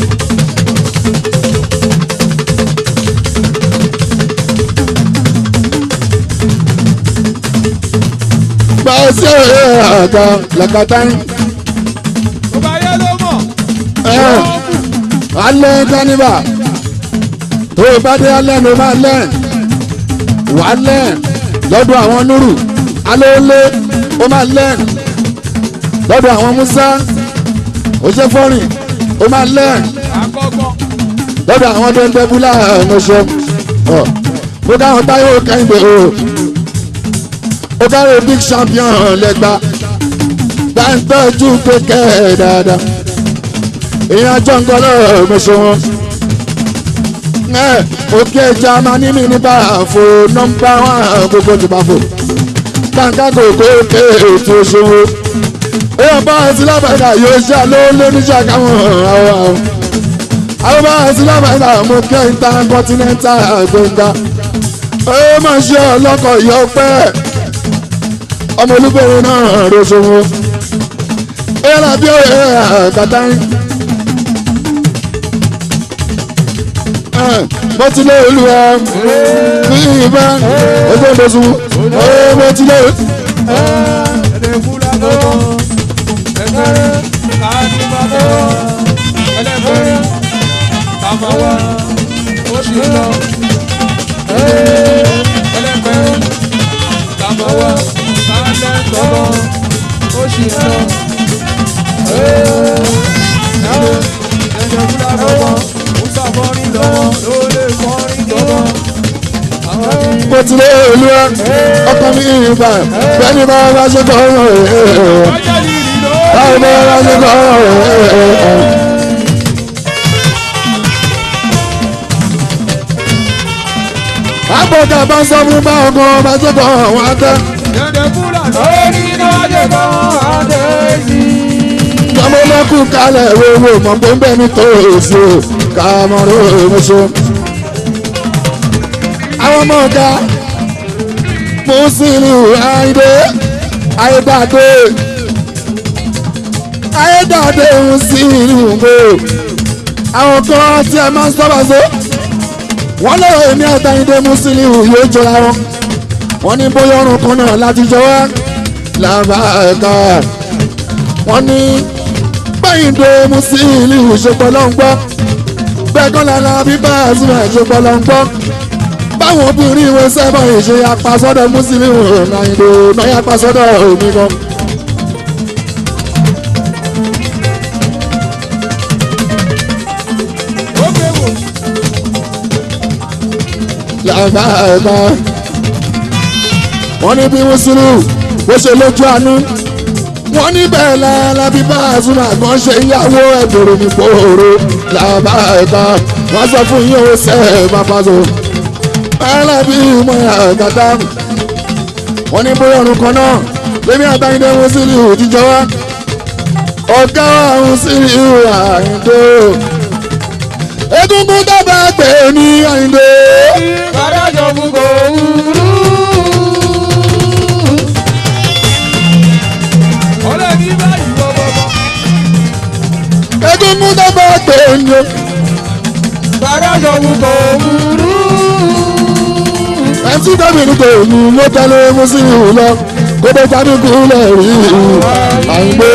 bá a ṣe àga làkàtà yín Ó bá yẹ ló mọ̀. ẹ̀ alẹ́ kánífà tó o bá dé alẹ́ ló máa lẹ́ wà á lẹ́ lọ́dọ̀ àwọn núrù alóòlé ó máa lẹ́ lọ́dọ̀ àwọn musa òṣèfọ́rìn ó máa lẹ́ Àkọ́gbọ́n. lọ́dọ̀ àwọn dẹ́ndẹ́búlà ẹ̀mọ́ṣọ́ mo dáhùn táyọ̀ kẹ́hìndé o ó dáhùn big champion lẹ́gbàá gbàǹtọ́jú kékeré dáadáa èèyàn jọ̀ǹgọ́lọ́ ẹ̀mọ́ṣọ́ wọn òkè jamani mi ní báfo nọ́mbà wọn gbogbo ti báfo kàńkà kòkó ké ètò ìṣòwò èèyàn bá ẹtí lábàdà yóò ṣe àlọ́ lóníṣà káwọn àwọn àwọn àwọn bá ẹtí lábàdà mo kẹ́ intercontinental gbẹ̀ngà ó máa ṣe ọlọ́kọ̀ yọ pẹ́ ọmọ olúbẹ̀rẹ̀ náà rọṣọ́wọ́ èèyàn àbí òye àkàtà yín. mo ti lé olúwa ní ìbá ojú ìdọ̀sùn mo ti lé. Ẹ̀ẹ́dẹ̀kúlá lọ́wọ́. Ẹ̀kẹ́rẹ́. Kàdìbà lọ́wọ́. Ẹlẹ́gbẹ̀rẹ́. Kàmáwá. Ó sì lọ. Ẹlẹ́gbẹ̀rẹ́. Kàmáwá. Kàlẹ́ tọ́lọ́. Ó sì lọ. mo ti lé olú ẹ ọkọ mi ìgbà bẹ́ẹ̀ni bá bá ṣe kọ́ ọ̀rọ̀ ẹ̀ ọjọ́ ìrìn ló. báwo bá bá ṣe kọ́ ọ̀rọ̀ ẹ̀. àgbọ̀dà bá sọ fún bá ọkọ bá ṣe kọ́ ọ̀rọ̀ àtẹ. Dẹ̀dẹ̀ fúlà lórí lọ́jọ́ kan àdéhìí. tọmọlẹ́kù kalẹ̀ wéwò mọ̀ pé ń bẹ́ ní tòòsì o kàmọ́rọ́ ìmúṣọ. àwọn ọmọ ọ̀gá Musiliu Ayinde ayédáde ayédáde Musiliu gbò àwọn kan tí ẹ máa ń sọ́ba so wọ́n lọ́wọ́ èmi àtàyíndé Musiliu yóò jọra wọn wọ́n ní bóyá ọrùn kan náà láti jọ wá làbáyé wọ́n ní gbẹ̀yìndé Musiliu ṣepọ̀ ló ń gbọ́ gbẹ̀gán lára bíbá àzúmọ̀ ṣepọ̀ ló ń gbọ́ báwọn obìnrin ìwé sẹ́fọ̀ ìṣe apasọ́dọ̀ Musiliu Ayinde náà yà pasọ́dọ̀ òní kan. Ó gbé wò. làbá ẹ̀ka wọ́n ní bí Musiliu bó ṣe lójú àánú wọ́n ní bẹ́ẹ̀ lára bíbá àzúmọ̀ àgbọ̀n ṣe ìyàwó ẹ̀dọ̀rọ̀ ní kòòrò làbá ẹ̀ka wọ́n sọ fún yín ó sẹ́ẹ̀ bá pàṣẹ alábí mọ àgàtà wọn ní bóyá ọrùn kan náà lèmi àtàyìndé Musiliu jíjọ wá ọgá Musiliu Ayinde egungun dábàá pé ní Ayinde Kàdájọ́ mú kò wúrú. Ọ̀rẹ́ mi báyìí bọ̀bọ̀bọ̀. egungun dábàá pé ní Kàdájọ́ mú kò wúrú. ẹtí gómìnà kò ní ló tẹ́lẹ̀ Musiliu lọ kó tó jáde kúlẹ̀ rí Ayinde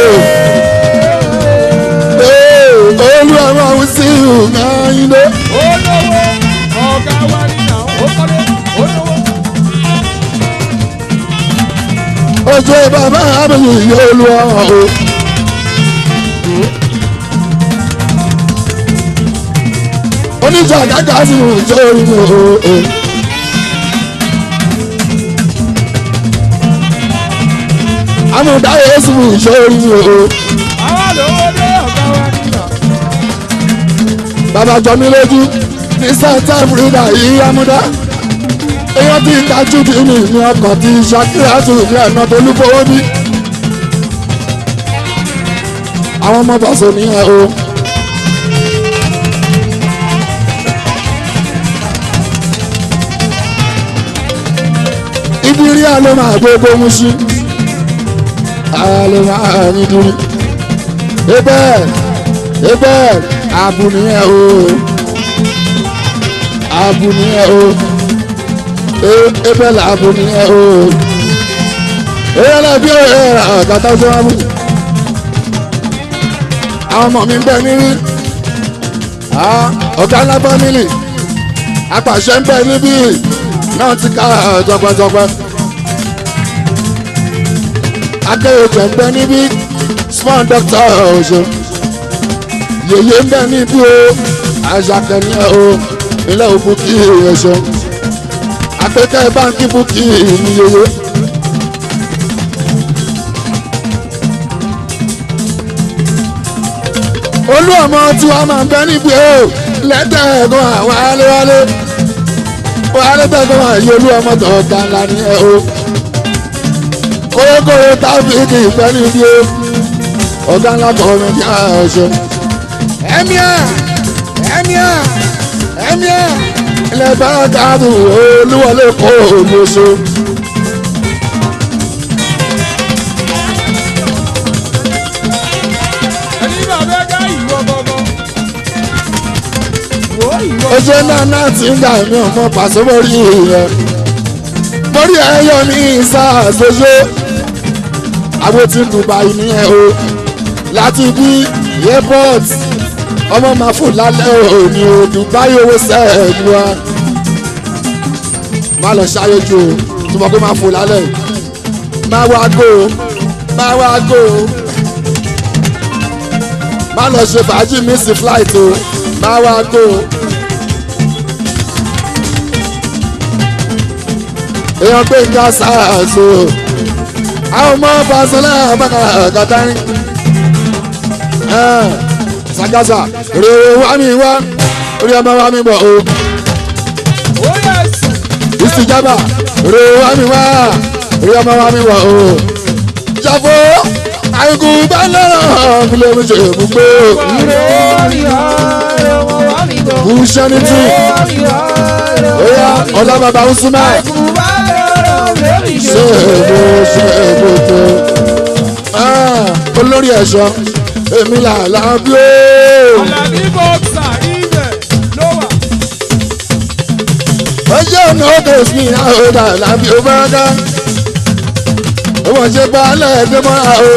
olú ọmọ Musiliu Ayinde. Olówó ọ̀gá wa nínà ó kọ́lé olówó. ojú bàbá mi yóò lu ọ̀hún o. oníjà gàgà sí ìjọ ìlú o. amúdá yéésù ìjọ ìlú o. Àwa lówó dé ọ̀gá wa nínà. bàbá jọ mí lójú ní south africa yìí amúdá. èèyàn tí kájú bí mi ní ọkọ̀ tí Shakira tù ní ẹ̀nà tó lúfowó bí. àwọn ọmọ bọ̀sọ̀ nìyẹn o. ibi rí àlọ́ máa gbogbo mú sí àlọ́ máa ní dúró. ebẹ́ ebẹ́ àbù nìyẹn o àbù nìyẹn o E- ebẹ́ làbù nìyẹn o èyí lè bí ọ̀rẹ́ àgàtà tó wá mú. àwọn ọmọ mi ń bẹ níbí Ah, ọ̀gá ńlá fámìlì apàṣẹ ń bẹ níbí náà ti ká jọpẹjọpẹ akéwòjẹ ń bẹ níbí small doctor ọ̀ṣọ́ yèyé ń bẹ níbí o àṣàkẹ́ni o ilé òkú kí ẹ̀ṣọ́ àpẹkẹ báńkì búkì ní yèyé. olú ọmọ tí wàá máa ń bẹ níbi o lẹ́tẹ̀ ẹ̀gbọ́n àwọn aléwálé wọ́n alẹ́tẹ̀ ẹ̀gbọ́n àwọn yìí olú ọmọ tó ga ńlá ní ẹ o kórókóró tábìlì ìfẹ́ níbi o ọ̀gá ńlá kọ́ mi ní ọ̀ṣọ́. ẹ̀míà ẹ̀míà ẹ̀míà ilẹ̀ bá dáàbò olúwọlé kó olóṣù. Ẹni bàbá ká ìwọ bọ̀bọ̀. Wò ó ìwọ. ojú náà náà ti ń gbà mí ọmọ pàṣẹ mórí yẹn mórí ẹyọ mi ṣàṣoṣo àbò tí Dubai nìyẹn o láti bí airport ọmọ máa fò lálẹ́ òní o Dubai owó sẹ́ẹ̀dù wa má lọ ṣàyẹ̀jù o tí mo kó máa fò lálẹ́ má wá gò má wá gò má lọ ṣe fàájì miss flight o má wá gò. èèyàn gbé ń ká sáàsó àwọn ọmọ fasolá bàkà kàtàrí sagasa rèé wá mi wá orí ọmọ wá mi bọ̀ o ó yẹ sùn. ìsìjábà rèé wá mi wá orí ọmọ wá mi bọ̀ o ṣàfo àìkú bá lọ́rọ̀ fúlẹ̀ mi ṣe ibùgbé kùsẹ́nìtì oya ọlábàbà usuma ṣe èbó ṣe èbó tó olórí ẹ̀ṣọ́ èmi là lábí ó. Àlàní bọ́ksà ibẹ̀ ló wà. ọjọ́ ọ̀nà òde sí àhódà lábí ó bá dá ọmọ ṣe bá lẹ́ẹ̀dẹ́ mọ́ra o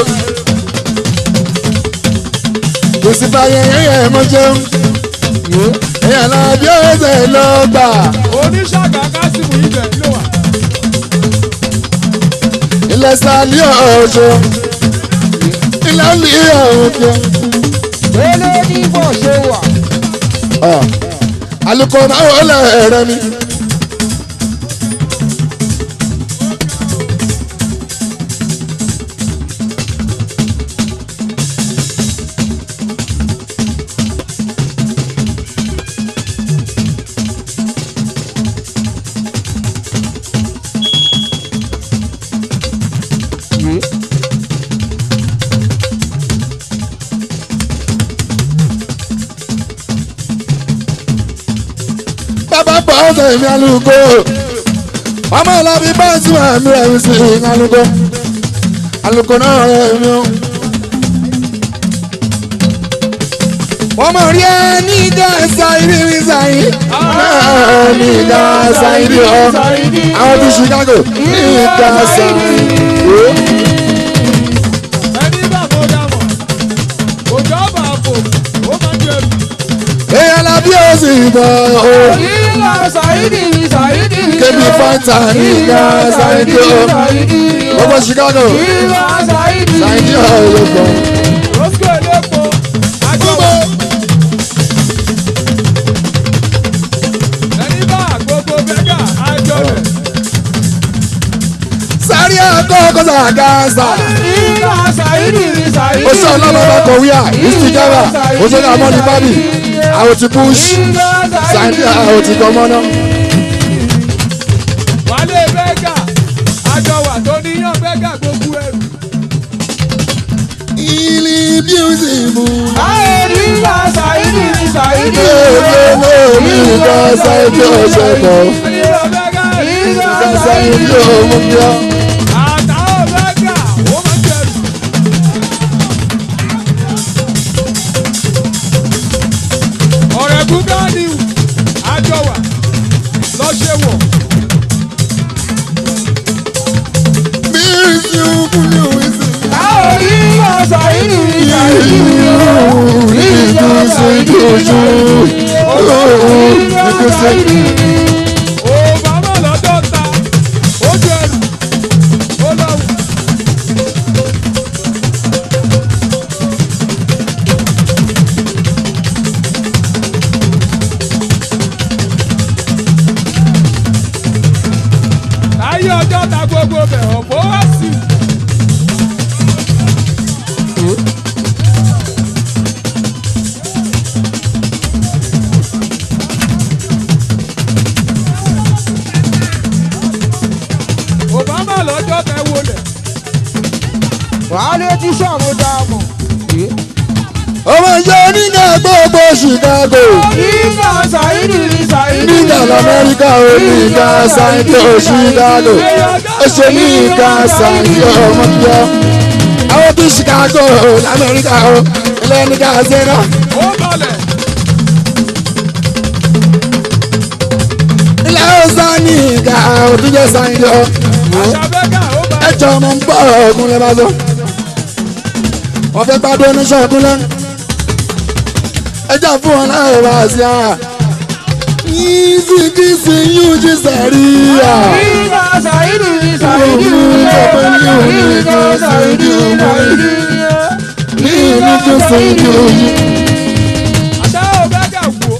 kò sí báyẹn yẹn mọ́ jẹun ẹ̀yà lábí ó ṣe lọ́gbà Oníṣàgà Kásìmù ibẹ̀ ló wà. ilẹ̀ sálí ọ̀ṣọ́ ilẹ̀ ní ọ̀hún alukó náà wọlé ẹ̀rẹ́ mi. bàbá bọ̀ ọ̀sẹ̀ mi alùkò ọmọ ìlàbí báńsì wà mí rẹ̀ mi sí alùkò alùkò náà rẹ̀ mi o. wọ́n mọ̀ rí ẹ ní ìdá ṣáìdì mi ṣáìdì náà ní ìdá ṣáìdì ọ àwọn ti Chicago ní ìdá ṣáìdì. Ẹni bá mo dá mọ̀. Òjò ọ̀bà àpò ó máa ń jẹrù. èèyàn làbí ó sì bọ̀ o. kébì fáńtà ní ìdá ṣáìdì o. gbogbo Chicago ṣáìdì ọ̀ ló gbọ́. Roscoe Elépo Agbọ́wọ́. Ẹni bá gbogbo bẹ́gà àjọ rẹ̀. sáré àkọ́kọ́ sàgánsà. ó sọ ọlọ́mọba kọ̀wéà ìsìjára ó sọ ní amọ́ni bábì àwọn ti push sáńdí àwọn ti gbọmọ náà. Wálé bẹ́gà àjọwà tó níyàn bẹ́gà gbogbo ẹrù. ilé bíúsìmù Ẹni lóòótọ́ mi ìgbà sáńdí ọ̀sẹ̀ kan bá bẹ́gà ìgbà sáńdí òun yọ. àtàwọn bẹ́gà ó máa ń jẹrù. ọ̀rẹ́ gúgánì àjọwà lọ́ṣẹ̀ wọ̀. bíúsìmù ní òwúsì. ìgbà sáńdí ojú ìgbà sáńdí. Obama lọ́dọ̀ ta ó jẹrù ó lọ́wọ́. Ayé ọjọ́ ta gbogbo bẹ̀ ọ̀pọ̀ wá sí. Obama lọ́jọ́ tẹ wọlé. wàhálà tí sọ̀rọ̀ dá mọ̀. ọmọ ìjọ onígbà gbogbo Chicago nígbà sàìdì sàìdì. nígbà lamẹ́ríkà ó nígbà sáńdí ó Chicago ó ṣe nígbà sáńdí ọmọ bíọ́ àwọn tí Chicago lamẹ́ríkà ó ilé nígbà sẹ́nà Ó balẹ̀. ilé ọ̀sán nígbà òtúnjẹ sáńdí ọ Àṣàbẹ́gà ó balẹ̀. ẹjọ́ ọmọ ń bọ̀ ọ̀gùn lẹ́ bá sọ wọ́n fẹ́ gbádùn oníṣẹ́ ọdún lẹ́nu ẹjọ́ fún wọn láì wá sí ara yìí kí sí yóò jí sàríyà. nígbà sàìdì sàìdì. nígbà sàìdì sàìdì. ní ìlú tó sẹ́yìn ojú. Àṣàwọ̀ bẹ́gà wò.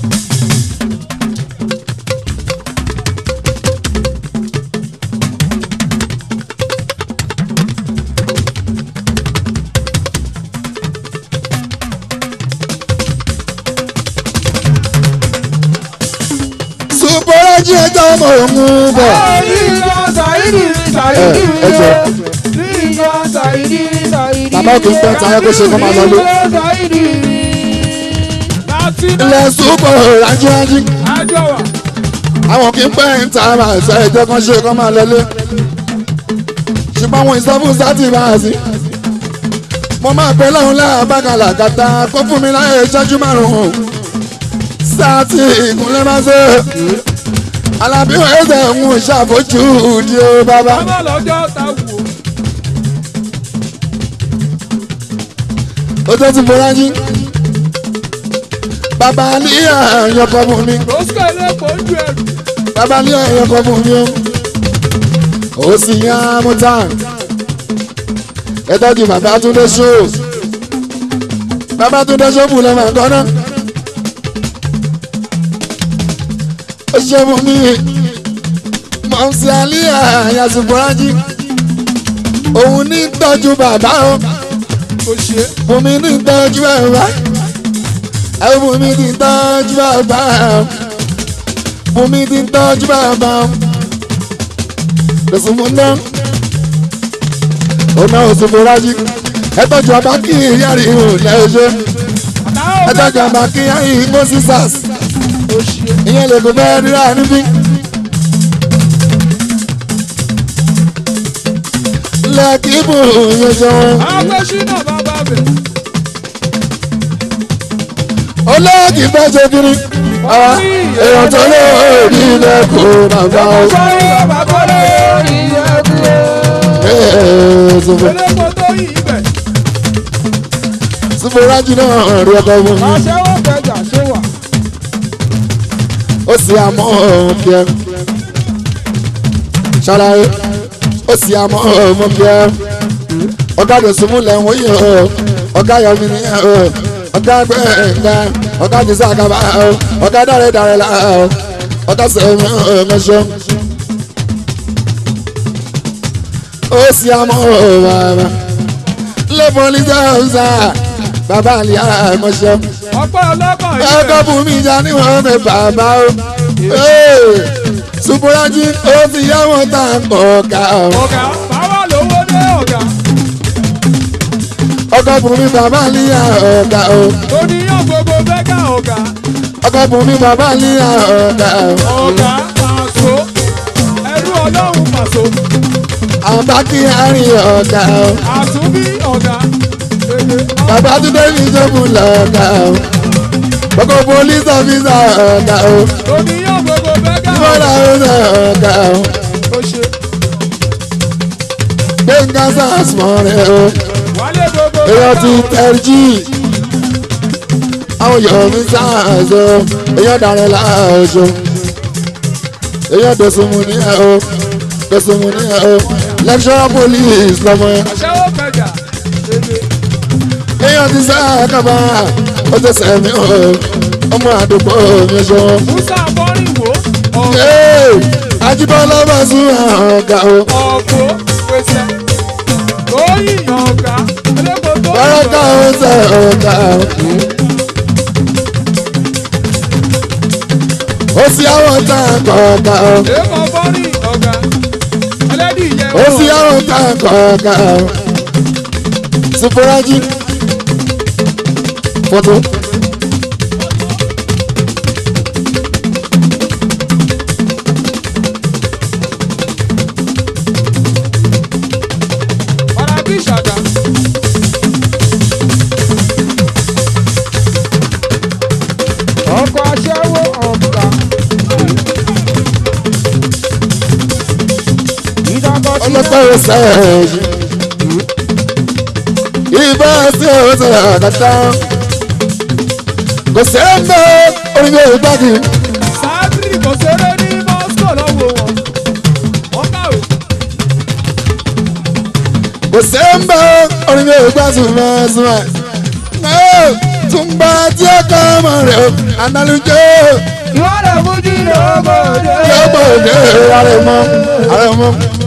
Bọ́lájí ẹjọ́ ọmọ òun bọ̀. Bàbá òkè ń pẹ́ tayọ kó ṣe kó máa lọlé. Ilẹ̀ súpọ̀ rájúrájú. Àjọwà. Àwọn kì í pẹ́ ń ta ara ẹ̀sẹ̀ ẹ̀jẹ̀ kan ṣe kó máa lọlé. Ṣùgbọ́n àwọn ìsọfún sátì máa sí. Mo máa pẹ́ lọ́hùn láàbàkàlà kàtà kó fún mi láyé ìṣẹ́jú márùn-ún. Sátì ìkúnlẹ̀ máa ṣe. Alábí ẹ̀sẹ̀ ń ṣàfojú di o bàbá. Bàbá lọ́jọ́ ta wò. Ó tó ti fọlá jí. Bàbá ní àyànkọ́ fún mi. Rosco elépo ń ju ẹrù. Bàbá ní àyànkọ́ fún mi o. Ó sì yan amúta. Ẹ tọ́jú bàbá Túndé ṣó. Bàbá Túndé ṣó bù lọ́mọ àgọ́nà. Ó ṣe fún mi. Mọ̀nsí Alíyà Yasufuraji. Òun ní tọ́jú bàbá o. Kò ṣe. Fún mi ní tọ́jú bàbá. Àwọn fún mi ní tọ́jú bàbá. Fún mi ní tọ́jú bàbá. Lọ́sùn mú ná. Ó náà oṣù Fúrájì. Ẹ tọ́jú ọba kí ìyáàrí ìhùn lẹ́ẹ̀ṣẹ́. Ẹ tọ́jú ọba kí ìyáàrí ìhùn sísàs. Kò ṣe. Ìyẹn lè kó fẹ́ẹ́ rírà níbí. Lẹ́ẹ̀kì bù yẹn ṣe wọn. Agbésínà bàbá bẹ̀. olóògì bá ṣe kiri àwọn èèyàn tó lé òbí lẹ́kọ̀ọ́ bàbá o. Sọ́yìn bàbá kọ́lé ìyẹ́kú. Ṣùgbọ́n Elépo tó yí ibẹ̀. Fúrájì náà rí ọkọ fún mi. Aṣẹ́wó kẹjà ṣé wà. Ó sì àmọ́ òkè ẹ̀. Ṣàlàyé ó sì àmọ́ òkè ẹ̀. Ọ̀gá Dòsùnmùlẹ̀ ń wòye o. Ọ̀gá Yọ̀mí ni o. Ọ̀gá Gbẹ̀ngà. Ọ̀gá Jésù Àgàbà o. Ọ̀gá Dàrẹ́ Dàrẹ́ là o. Ọ̀gá Sẹ̀mí ọ̀mẹ́ṣọ́. Ó sì àmọ́ bàbá. Lẹ́bọ̀n ní Sáwùsà. Bàbá àlìyá ẹ̀mọ́ṣọ́ Ọ̀pọ̀ ọlọ́kọ̀ yìí ẹ̀kọ́ bẹ̀. fún mi já ní wọn fẹ́ bàbá o. Supuraji ó ti yá wọn tá a pọ̀ ká o. Ọ̀gá báwa lówó dé ọ̀gá. ọkọ̀ fún mi bàbá níyà ọ̀gá o. Oníyàn gbogbo bẹ́gà ọ̀gá. ọkọ̀ fún mi bàbá níyà ọ̀gá o. Ọ̀gá pàṣọ. Ẹrú ọlọ́run pàṣọ. àbá kí àárín ọ̀gá o. Àtúnbí ọ̀gá. Èdè bàbá túndé ní ìjọba lọ́gá o. gbogbo police officer ọ̀gá o. Oníyàn gbogbo bẹ́gà ìmọ̀lá ọ̀gá. ọ̀gá o. Ó ṣe. gbẹ̀ngà sars mọ́ rẹ̀ o. Wálé gbogbo èèyàn ti ọ̀gá. tẹ̀rìjì àwọn èèyàn mi sáàzọ èèyàn dàrẹ́ láàzọ èèyàn dòsùnmù ní ẹ̀ o dòsùnmù ní ẹ̀ o lecturer police lọ́mọ ẹ̀ Aṣẹ́wó kẹjà. Èdè èèyàn ti sáà kábà ó ti sẹ̀mí o ọmọ àdúgbò mi sọ. Musa Bọ́rìnwó. Ọ̀gá. Ee, Ajíbọ́lá bá sún àwọn ọ̀gá o Ọ̀pọ̀ pèsè. Tóyìn ọ̀gá. Elépo tó báràkà ó sẹ̀ ọ̀gá o. ó sì àwọn tá a kọ̀ ọ̀gá o. Èèmọ̀ bọ́rìn ọ̀gá. Ẹlẹ́dì yẹn ó sì àwọn tá a kọ̀ ọ̀gá o. Supuraji fọ́tò. Ọ̀rá bí ìṣàgà. Ọkọ̀ aṣẹ́wó ọ̀gá. Ìdàgbọ́ sí ọlọ́pàá ó sẹ́yìn. Ibà sí ọ̀sẹ̀ àkàtà. Kò sẹ́ńbẹ́ orí mi ò gbági. Sáàtì kò ṣeré ní Moscow lọ́wọ́ wọn. Wọ́n kàwé. Kò sẹ́ńbẹ́ orí mi ò gbá súnmọ́ súnmọ́. Túnbà tí ó kọ́ ọmọ rẹ̀ o, ànálùjọ́ Ìwádìí fújì lọ́gbọ̀dé. yóò gbòde àrẹ̀mọ àrẹ̀mọ